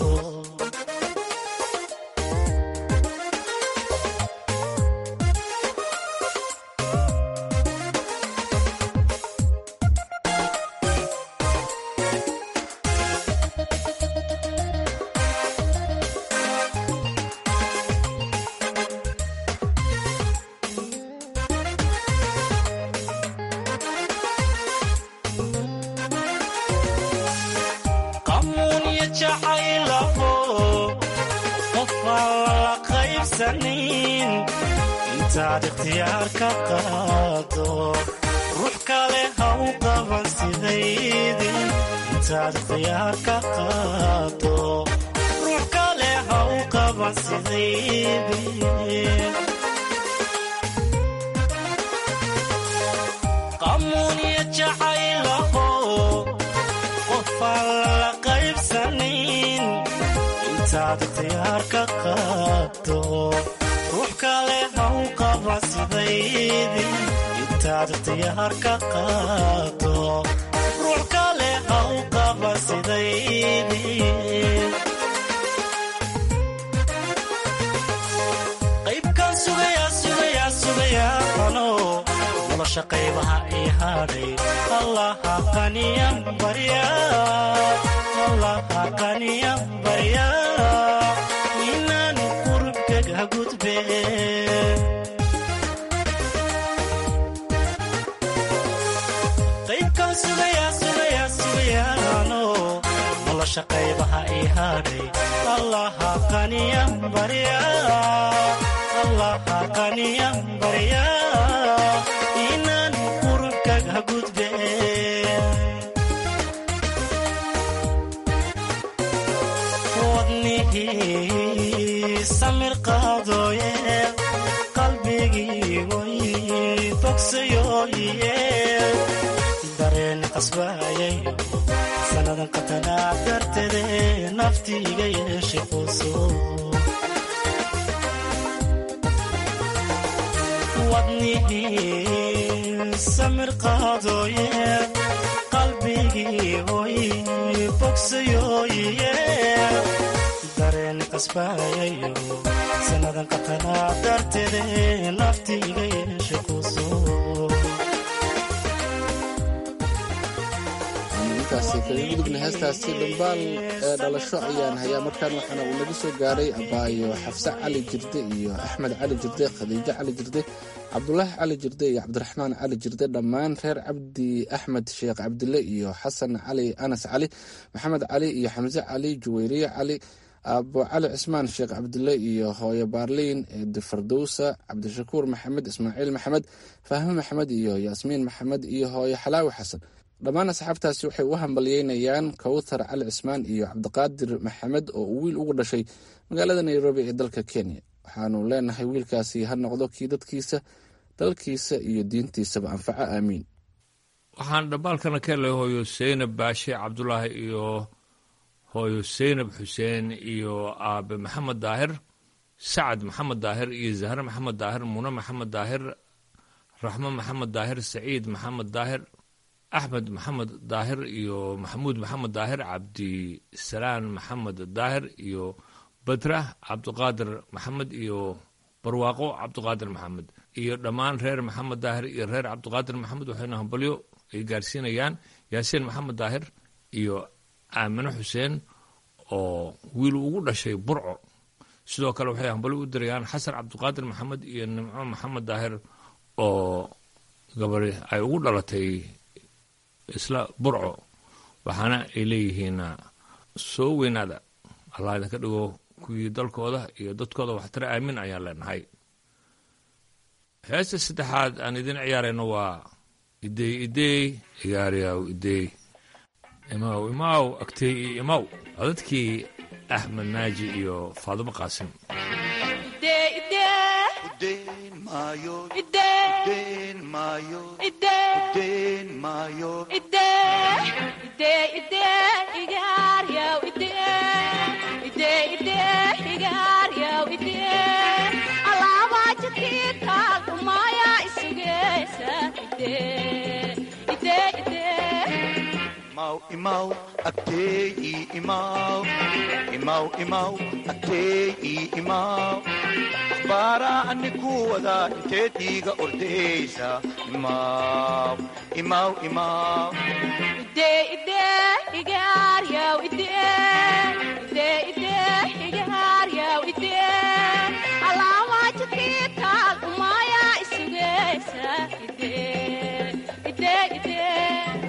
Speaker 15: qamuunya jacaylaho qofaan la qaybsanin intaad ikhtiyaar ka qaado ruux kale ha u qaban sidaydi intaad ikhtiyaar ka qaado ruux kale ha u qaban sidaydi qamuunya jacaylaho qofaan la qaybsanin intaad ikhtiyaar ka qaado ruux kale ha u qaba sidaydi intaad ikhtiyaar ka qaado ruux kale ha u qaba sidaydi qaybkaan sugayaa sugayaa sugayaa ano nolosha qaybaha ii hadhay allaha qaniyan barya allaha qaniyan barya inaan qurubkaga gudbe qaybkaan sugayaa sugayaa sugayaano nolosha qaybaha ii hadhay allaha qaniyan barya allaha qaniyan barya inaan qurubkaga gudbe wadnihii samir qaadooye qalbigii way bogsayooye dareen qasbayayo sannadan qatanaa darteede naftiiga yeeshe quuso wadnihii samir qaadooye qalbigii hoy bogsayooye dareen qasbayayo sannadan qatanaa darteede naftiiga yeeshe quuso
Speaker 12: intaasi kaga gudubna heestaasi dhambaal ee dhalasho ayaan hayaa markaan waxaana uu naga soo gaaray abaayo xafse cali jirde iyo axmed cali jirde khadiijo cali jirde cabdulaahi cali jirde iyo cabdiraxmaan cali jirde dhammaan reer cabdi axmed sheekh cabdile iyo xasan cali anas cali maxamed cali iyo xamse cali juweyriye cali aabo cali cismaan sheekh cabdile iyo hooyo baarliin eedi fardowsa cabdishakuur maxamed ismaaciil maxamed faahme maxamed iyo yaasmiin maxamed iyo hooyo xalaawi xasan dhammaan asxaabtaasi waxay u hambalyeynayaan kawthar cali cismaan iyo cabdiqaadir maxamed oo uu wiil ugu dhashay magaalada nairobi ee dalka kenya waxaanu leenahay wiilkaasi ha noqdo kii dadkiisa dalkiisa iyo diintiisaba anfaco aamiin
Speaker 11: waxaan dhambaalkana ka helay hooyo seynab baashe cabdulaahi iyo hooyo seynab xuseen iyo aabe maxamed daahir sacad maxamed daahir iyo zahre maxamed daahir mune maxamed daahir raxmo maxamed daahir saciid maxamed daahir axmed maxamed daahir iyo maxamuud maxamed daahir cabdisalaan maxamed daahir iyo badra cabdiqaadir maxamed iyo barwaaqo cabdiqaadir maxamed iyo dhammaan reer maxamed daahir iyo reer cabdiqaadir maxamed waxayna hambalyo ay gaarsiinayaan yaasiin maxamed daahir iyo aamine xuseen oo wiil ugu dhashay burco sidoo kale waxay hambalyo u dirayaan xasan cabdiqaadir maxamed iyo nimco maxamed daahir oo gabari ay ugu dhalatay isla burco waxaana ay leeyihiin soo weynaada allah idinka dhigo kuwii dalkooda iyo dadkooda waxtare aamin ayaan leenahay heesta saddexaad aan idin ciyaarayno waa idey idey igaariyaw idey imaw imaw agtey iyo imaw codadkii axmed naaji iyo faadimo qaasim
Speaker 13: Day
Speaker 16: maayo
Speaker 13: idee
Speaker 16: deen maayo
Speaker 13: idee
Speaker 16: deen maayo
Speaker 13: idee idee idee igaaryaw idee idee idee igaaryaw idee alaabaa jidkiitaa dhumaya isugeysa idee idee idee
Speaker 16: imaw imaw agtee ii imaw imaw imaw agtee ii imaw akhbaaraa ani ku wadaa inteed iiga ordaysa imaw imaw imaw
Speaker 13: idee idee igaaryaw idee idee idee igaaryaw idee alaabaa jidkiitaa dhumaya isugeysa idee idee idee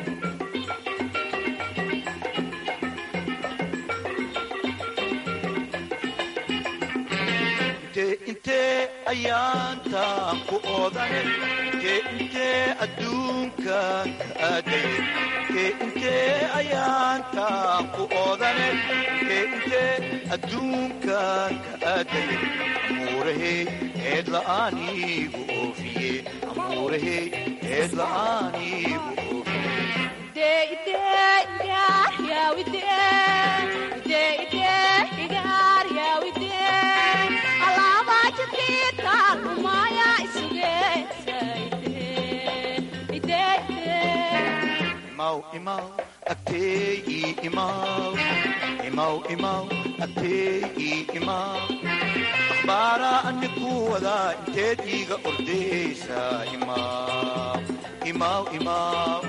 Speaker 16: intee intee ayaantaan ku oodane intee intee adduunkan ka aadaye intee intee ayaantaan ku oodane intee intee adduunkan ka aadaye amuurahey eed la'aaniigu oofiye amuurahey eed la'aaniigu oofiye
Speaker 13: idee idee igaaryaw idee idee idee igaaryaw idee alaabaa jidkiitaa dhumaya isugeysa idee idee idee
Speaker 16: imaw imaw agtee ii imaw imaw imaw agtee ii imaw akhbaaraa ani ku wadaa inteed iiga ordaysa imaw imaw imaw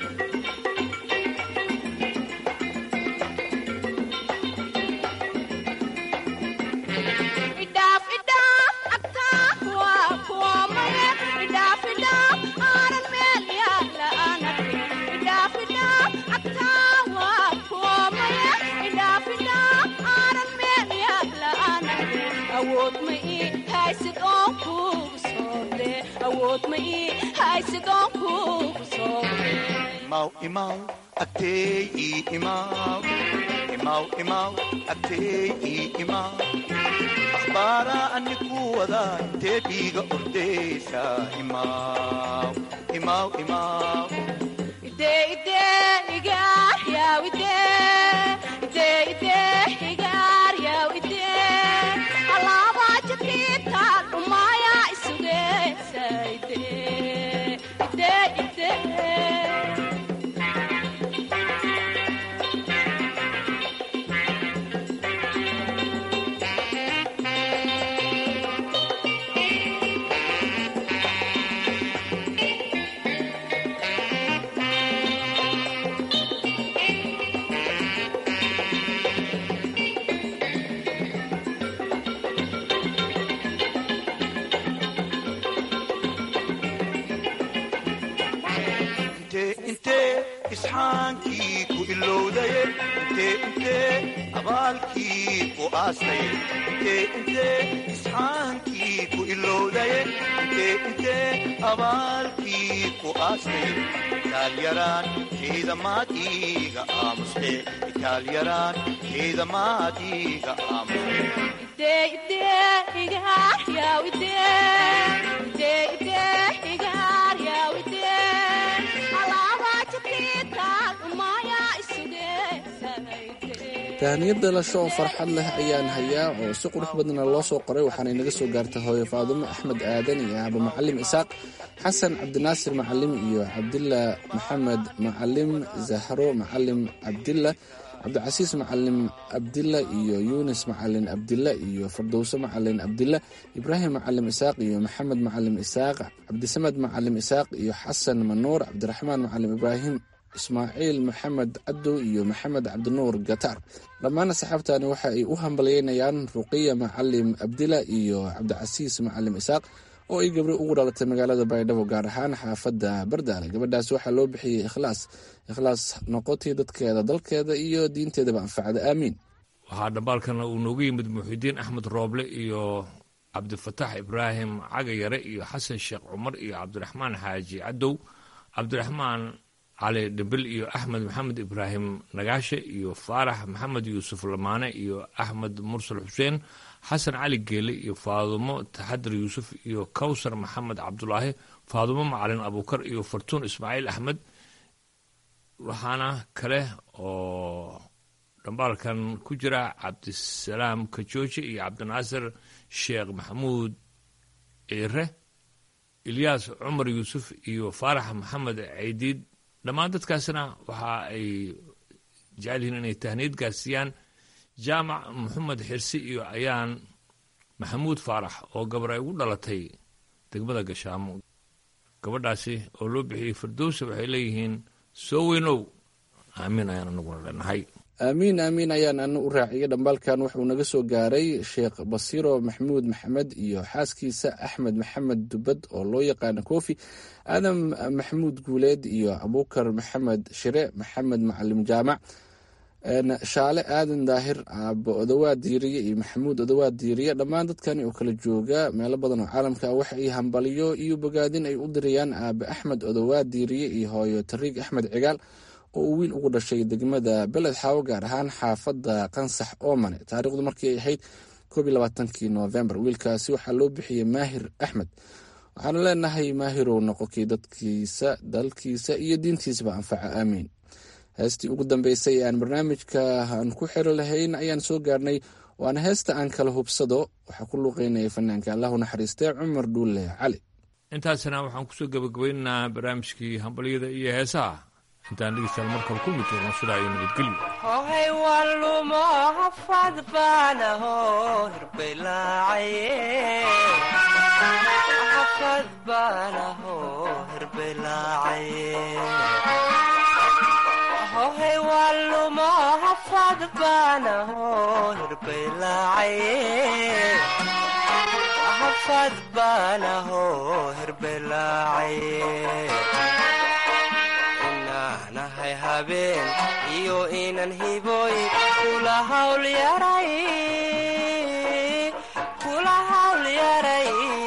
Speaker 13: idhaaf idhaaf agtaa waa kuwamaya idhaaf idhaaf aanan meel yaala aanake idhaaf idhaaf agtaa waa kuwamaya idhaaf idhaaf aanan meel yaala aanake awood ma ii haysid oon kuugu soode awood ma ii haysid oon kuugu soode
Speaker 16: imaw imaw agtee ii imaw imaw imaw agtee ii imaw akhbaaraa ani ku wadaa inteed iiga ordaysa imaw imaw imaw
Speaker 13: idee idee igaaryaw idee idee idee igaaryaw idee alaabaa jidkiitaa dhumaya isugeysa idee idee idee
Speaker 16: intee intee isxaankii ku ilowdaye intee intee abaalkii ku aastaye intee intee isxaankii ku ilowdaye intee intee abaalkii ku aastaye itaalyaraan keeda maad iiga aamuste itaalyaraan keeda maad iiga aamuste
Speaker 13: idee idee igaaryaw idee idee idee igaaryaw idee alaabaa jidkiitaa dhumaya isugeysa idee
Speaker 12: tahaniyad dhalasho oo farxad leh ayaan hayaa oo si qurux badana loo soo qoray waxaana inaga soo gaartay hooyo faadumo axmed aadan iyo aaba macalim isaaq xasan cabdinaasir macalim iyo cabdila maxamed macalim zahro macalim cabdila cabdicasiis macalin abdilla iyo yunis macalin abdilla iyo fardowse macalin abdilla ibraahim macalim isaaq iyo maxamed macalim isaaq cabdisamed macalim isaaq iyo xasan manuur cabdiraxmaan macalim ibraahim ismaaciil maxamed cadow iyo maxamed cabdinuur gataar dhammaan asxaabtani waxa ay u hambalyeynayaan ruqiya macalim abdila iyo cabdicasiis macalim isaaq oo ay gabri ugu dhalatay magaalada baydhabo gaar ahaan xaafadda bardaale gabadhaas waxaa loo bixiyey ikhlaas ikhlaas noqotii dadkeeda dalkeeda iyo diinteedaba anfacda aamiin
Speaker 11: waxaa dhambaalkana uu noogu yimid muxidiin axmed rooble iyo cabdifataax ibraahim cagayare iyo xasan sheekh cumar iyo cabdiraxmaan xaaji cadow cabdiraxmaan cali dhimbil iyo axmed maxamed ibraahim nagaashe iyo faarax maxamed yuusuf lamaane iyo axmed mursal xuseen xasan cali geele iyo faadumo taxadar yuusuf iyo kawsar maxamed cabdulaahi faadumo macalin abuukar iyo fartuun ismaaciil axmed waxaana kale oo dhambaalkan ku jira cabdisalaam kajooji iyo cabdinaasir sheekh maxamuud ciire ilyaas cumar yuusuf iyo faarax maxamed caydiid dhammaan dadkaasna waxa ay jecel yihiin inay tahniid gaarsiiyaan jaamac maxamed xirsi iyo ayaan maxamuud faarax oo gabar ay ugu dhalatay degmada gashaamo gabadhaasi oo loo bixiyey firdowsa waxay leeyihiin soo weynow aamiin ayaan anaguna leenahay
Speaker 12: aamiin aamiin ayaan ana u raaciyay dhambaalkan wuxuu naga soo gaaray sheekh basiiro maxamuud maxamed iyo xaaskiisa axmed maxamed dubad oo loo yaqaana kofi aadam maxamuud guuleed iyo abuukar maxamed shire maxamed macalim jaamac shaale aadan daahir aabo odawaad diiriye iyo maxamuud odawaad diiriye dhammaan dadkani oo kala jooga meelo badan oo caalamka ah waxa ay hambaliyo iyo bogaadin ay u dirayaan aabe axmed odawaad diiriye iyo hooyo tariig axmed cigaal oo uu wiil ugu dhashay degmada beled xaawo gaar ahaan xaafadda qansax oomane taariikhdu markii ay ahayd koob iyo labaatankii noofembar wiilkaasi waxaa loo bixiyey maahir axmed waxaanu leenahay maahirow noqokii dadkiisa dalkiisa iyo diintiisaba anfaca aamiin heestii ugu dambeysay ee aan barnaamijka aan ku xiri lahayn ayaan soo gaarnay waana heesta aan kala hubsado waxaa ku luuqeynaya fanaanka allahu naxariistee cumar dhuulle cali
Speaker 11: intaasna waxaan kusoo gabagabaynaynaa barnaamijkii hambalyada iyo heesaha intaan dhegeystayaal markale ku mid jirno sidaa iyo nabadgelyo
Speaker 17: hohay wallumo hafad baanaho hirbelaacaye hafad baanaho hirbelaacaye hohay wallumo hafad baanaho hirbelaacaye hafad baanaho hirbelaacaye nahay habeen iyo inan hiboy kula hawl yaray kula hawl yaray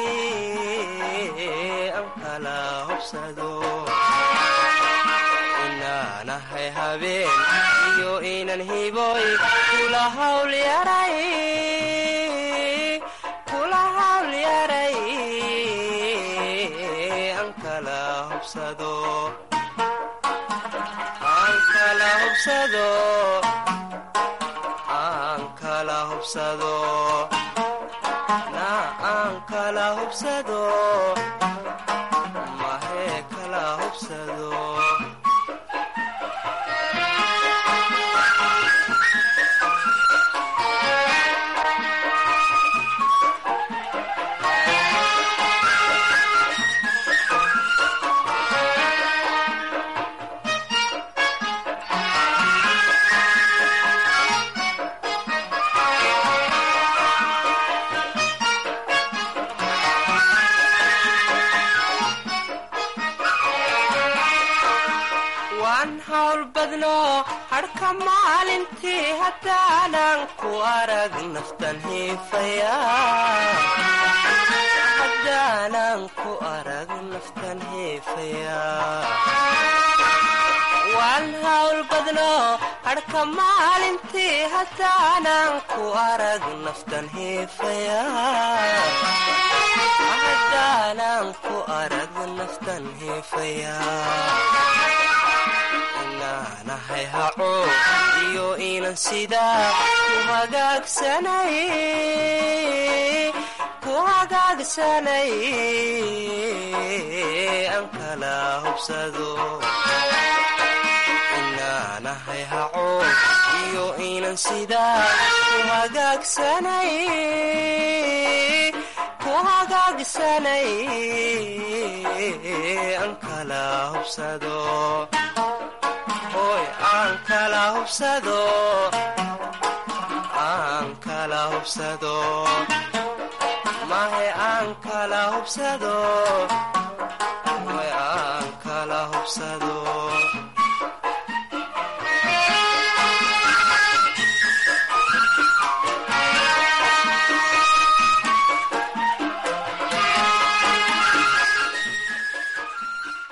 Speaker 17: an kala hobsado inaanahay habeen iyo inan hiboy kula hawl yaray kula hawl yaray an kala hobsado aan kala hubsado na aan kala hubsado mahee kala hubsado harka maalintii haddaanan ku arag naftan hiifayahadaanan ku arag naftan hiifaya waan hawl badno harka maalintii haddaanan ku arag naftan hiifaya haddaanan ku arag naftan hiifaya nahay haco iyo inan sidaa ku hagaagsanay ku hagaagsanay aan kala hubsado inaanahay haco iyo inan sidaa ku hagaagsanay ku hagaagsanay aan kala hubsado aan kala hubsado aan kala hubsado mahe aan kala hubsado way aan kala hubsado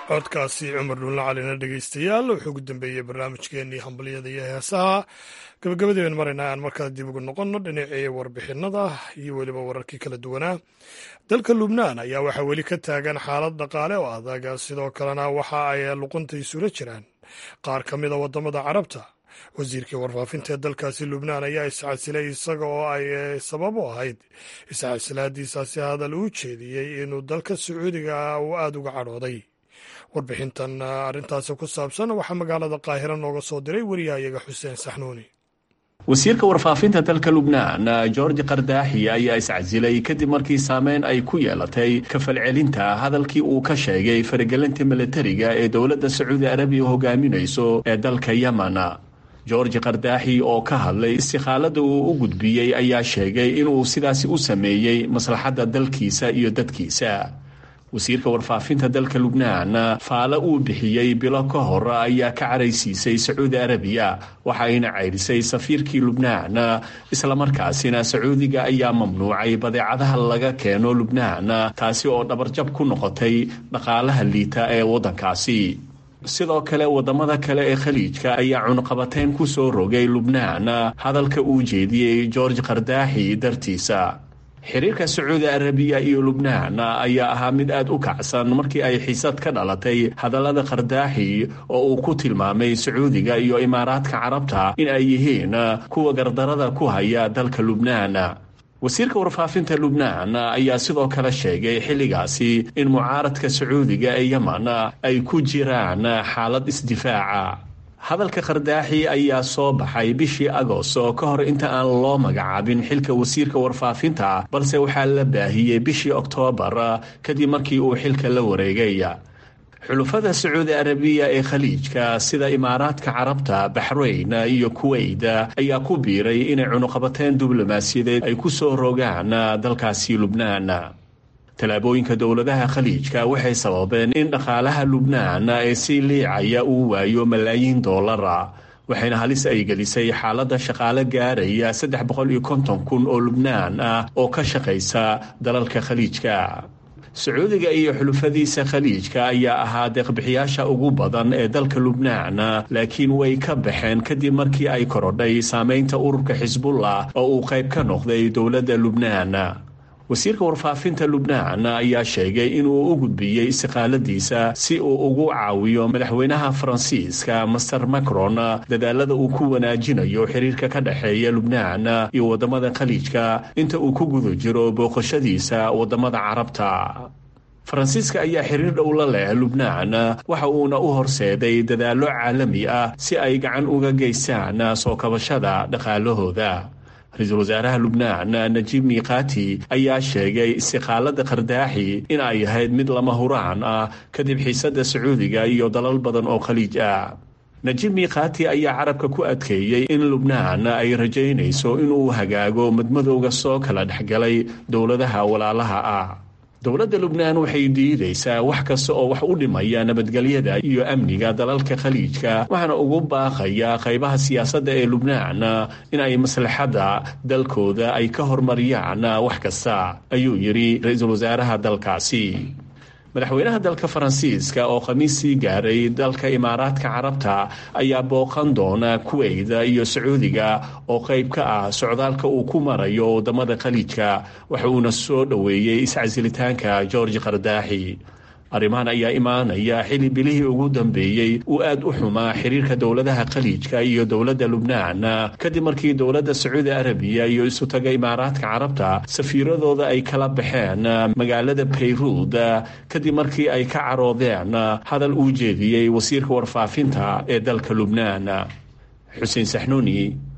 Speaker 1: codkaasi cumar dhuulla calina dhegeystayaal wuxuu ugu dambeeyey barnaamijkeenii hambalyada iyo heesaha gabagabadii baynu maraynaa aan markaa dib ugu noqonno dhinacii warbixinada iyo weliba wararkii kala duwanaa dalka lubnaan ayaa waxaa weli ka taagan xaalad dhaqaale oo adag sidoo kalena waxa ay luqunta isula jiraan qaar ka mida waddamada carabta wasiirkii warfaafinta ee dalkaasi lubnaan ayaa iscasilay isaga oo ay sabab u ahayd iscasilaadiisaasi hadal uu jeediyey inuu dalka sacuudiga uu aada uga cadhooday warbixintan arrintaasi ku saabsan waxaa magaalada qaahiro nooga soo diray wariyahayaga xuseen saxnuuni
Speaker 18: wasiirka warfaafinta dalka lubnaan george kardaaxi ayaa iscasilay kadib markii saameyn ay ku yeelatay kafalcelinta hadalkii uu ka sheegay faragelinta militariga ee dowladda sacuudi arabiya hogaaminayso ee dalka yemen george kardaaxi oo ka hadlay istikhaalada uu u gudbiyey ayaa sheegay inuu sidaasi u sameeyey maslaxadda dalkiisa iyo dadkiisa wasiirka warfaafinta dalka lubnaan faale uu bixiyey bilo ka hor ayaa ka caraysiisay sacuudi arabiya waxayna ceyrisay safiirkii lubnaan islamarkaasina sacuudiga ayaa mamnuucay badeecadaha laga keeno lubnaan taasi oo dhabarjab ku noqotay dhaqaalaha liita ee waddankaasi sidoo kale waddamada kale ee khaliijka ayaa cunqabateyn ku soo rogay lubnaan hadalka uu jeediyey george kardaaxi dartiisa xiriirka sacuudi arabiya iyo lubnaan ayaa ahaa mid aad u kacsan markii ay xiisad ka dhalatay hadallada kardaaxi oo uu ku tilmaamay sacuudiga iyo imaaraadka carabta in ay yihiin kuwa gardarada ku haya dalka lubnaan wasiirka warfaafinta lubnaan ayaa sidoo kale sheegay xilligaasi in mucaaradka sacuudiga ee yemen ay ku jiraan xaalad isdifaaca hadalka kardaaxi ayaa soo baxay bishii agosto ka hor inta aan loo magacaabin xilka wasiirka warfaafinta balse waxaa la baahiyey bishii oktoobar kadib markii uu xilka la wareegay xulufada sacuudi arabiya ee khaliijka sida imaaraadka carabta baxrayn iyo kuweyt ayaa ku biiray inay cunuqabateen diblomaasiyadeed ay ku soo rogaan dalkaasi lubnaan tallaabooyinka dowladaha khaliijka waxay sababeen in dhaqaalaha lubnaan ee sii liicaya uu waayo malaayiin doolara waxayna halis ay gelisay xaaladda shaqaale gaaraya saddex boqol iyo konton kun oo lubnaan ah oo ka shaqaysa dalalka khaliijka sacuudiga iyo xulufadiisa khaliijka ayaa ahaa deeqbixiyaasha ugu badan ee dalka lubnaan laakiin way ka baxeen kadib markii ay korodhay saameynta ururka xisbullah oo uu qayb ka noqday dowladda lubnaan wasiirka warfaafinta lubnaan ayaa sheegay inuu u gudbiyey istiqaaladiisa si uu ugu caawiyo madaxweynaha faransiiska master macron dadaalada uu ku wanaajinayo xiriirka ka dhexeeya lubnaan iyo waddamada khaliijka inta uu ku guda jiro booqashadiisa waddamada carabta faransiiska ayaa xiriir dhow la leh lubnaan waxa uuna u horseeday dadaallo caalami ah si ay gacan uga geystaan soo kabashada dhaqaalahooda ra-iisul wasaaraha lubnaan najiib miiqaati ayaa sheegay istiqaalada kardaaxi in ay ahayd mid lama huraan ah kadib xiisadda sacuudiga iyo dalal badan oo khaliij ah najiib miiqaati ayaa carabka ku adkeeyey in lubnaan ay rajaynayso inuu hagaago madmadowga soo kala dhexgalay dowladaha walaalaha ah dowladda lubnaan waxay diidaysaa wax kasta oo wax u dhimaya nabadgelyada iyo amniga dalalka khaliijka waxaana ugu baaqaya qaybaha siyaasadda ee lubnaan in ay maslaxadda dalkooda ay ka hormariyaan wax kasta ayuu yidhi ra-iisul wasaaraha dalkaasi madaxweynaha dalka faransiiska oo khamiissii gaaray dalka imaaraadka carabta ayaa booqan doona kuweyda iyo sacuudiga oo qayb ka ah socdaalka uu ku marayo waddamada khaliijka waxa uuna soo dhoweeyey iscasilitaanka george kardaaxi arrimahan ayaa imaanaya xili bilihii ugu dambeeyey uu aad u xumaa xiriirka dowladaha khaliijka iyo dowladda lubnaan kadib markii dowladda sacuudi arabiya iyo isutaga imaaraadka carabta safiiradooda ay kala baxeen magaalada bayruud kadib markii ay ka caroodeen hadal uu jeediyey wasiirka warfaafinta ee dalka lubnaan xuseen saxnuuni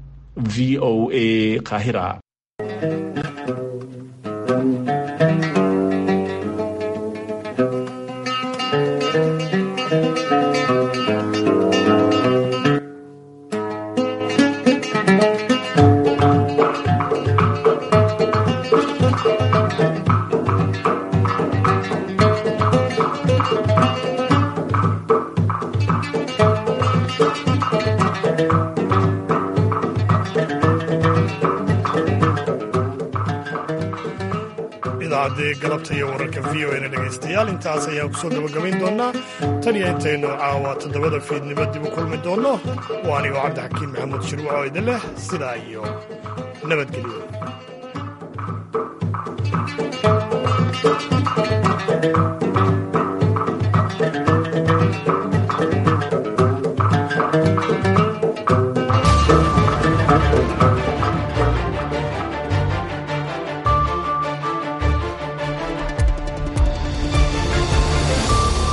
Speaker 18: v o a qaahira
Speaker 1: idaacadda galabta iyo wararka v o na dhegaystayaal intaas ayaan kusoo gabagabayn doonaa tan iyo intaynu caawa toddobada fiidnimo dib u kulmi doonno waa anigoo cabdixakiin maxamuud shirwac oo idin leh sidaa iyo nabadgelyo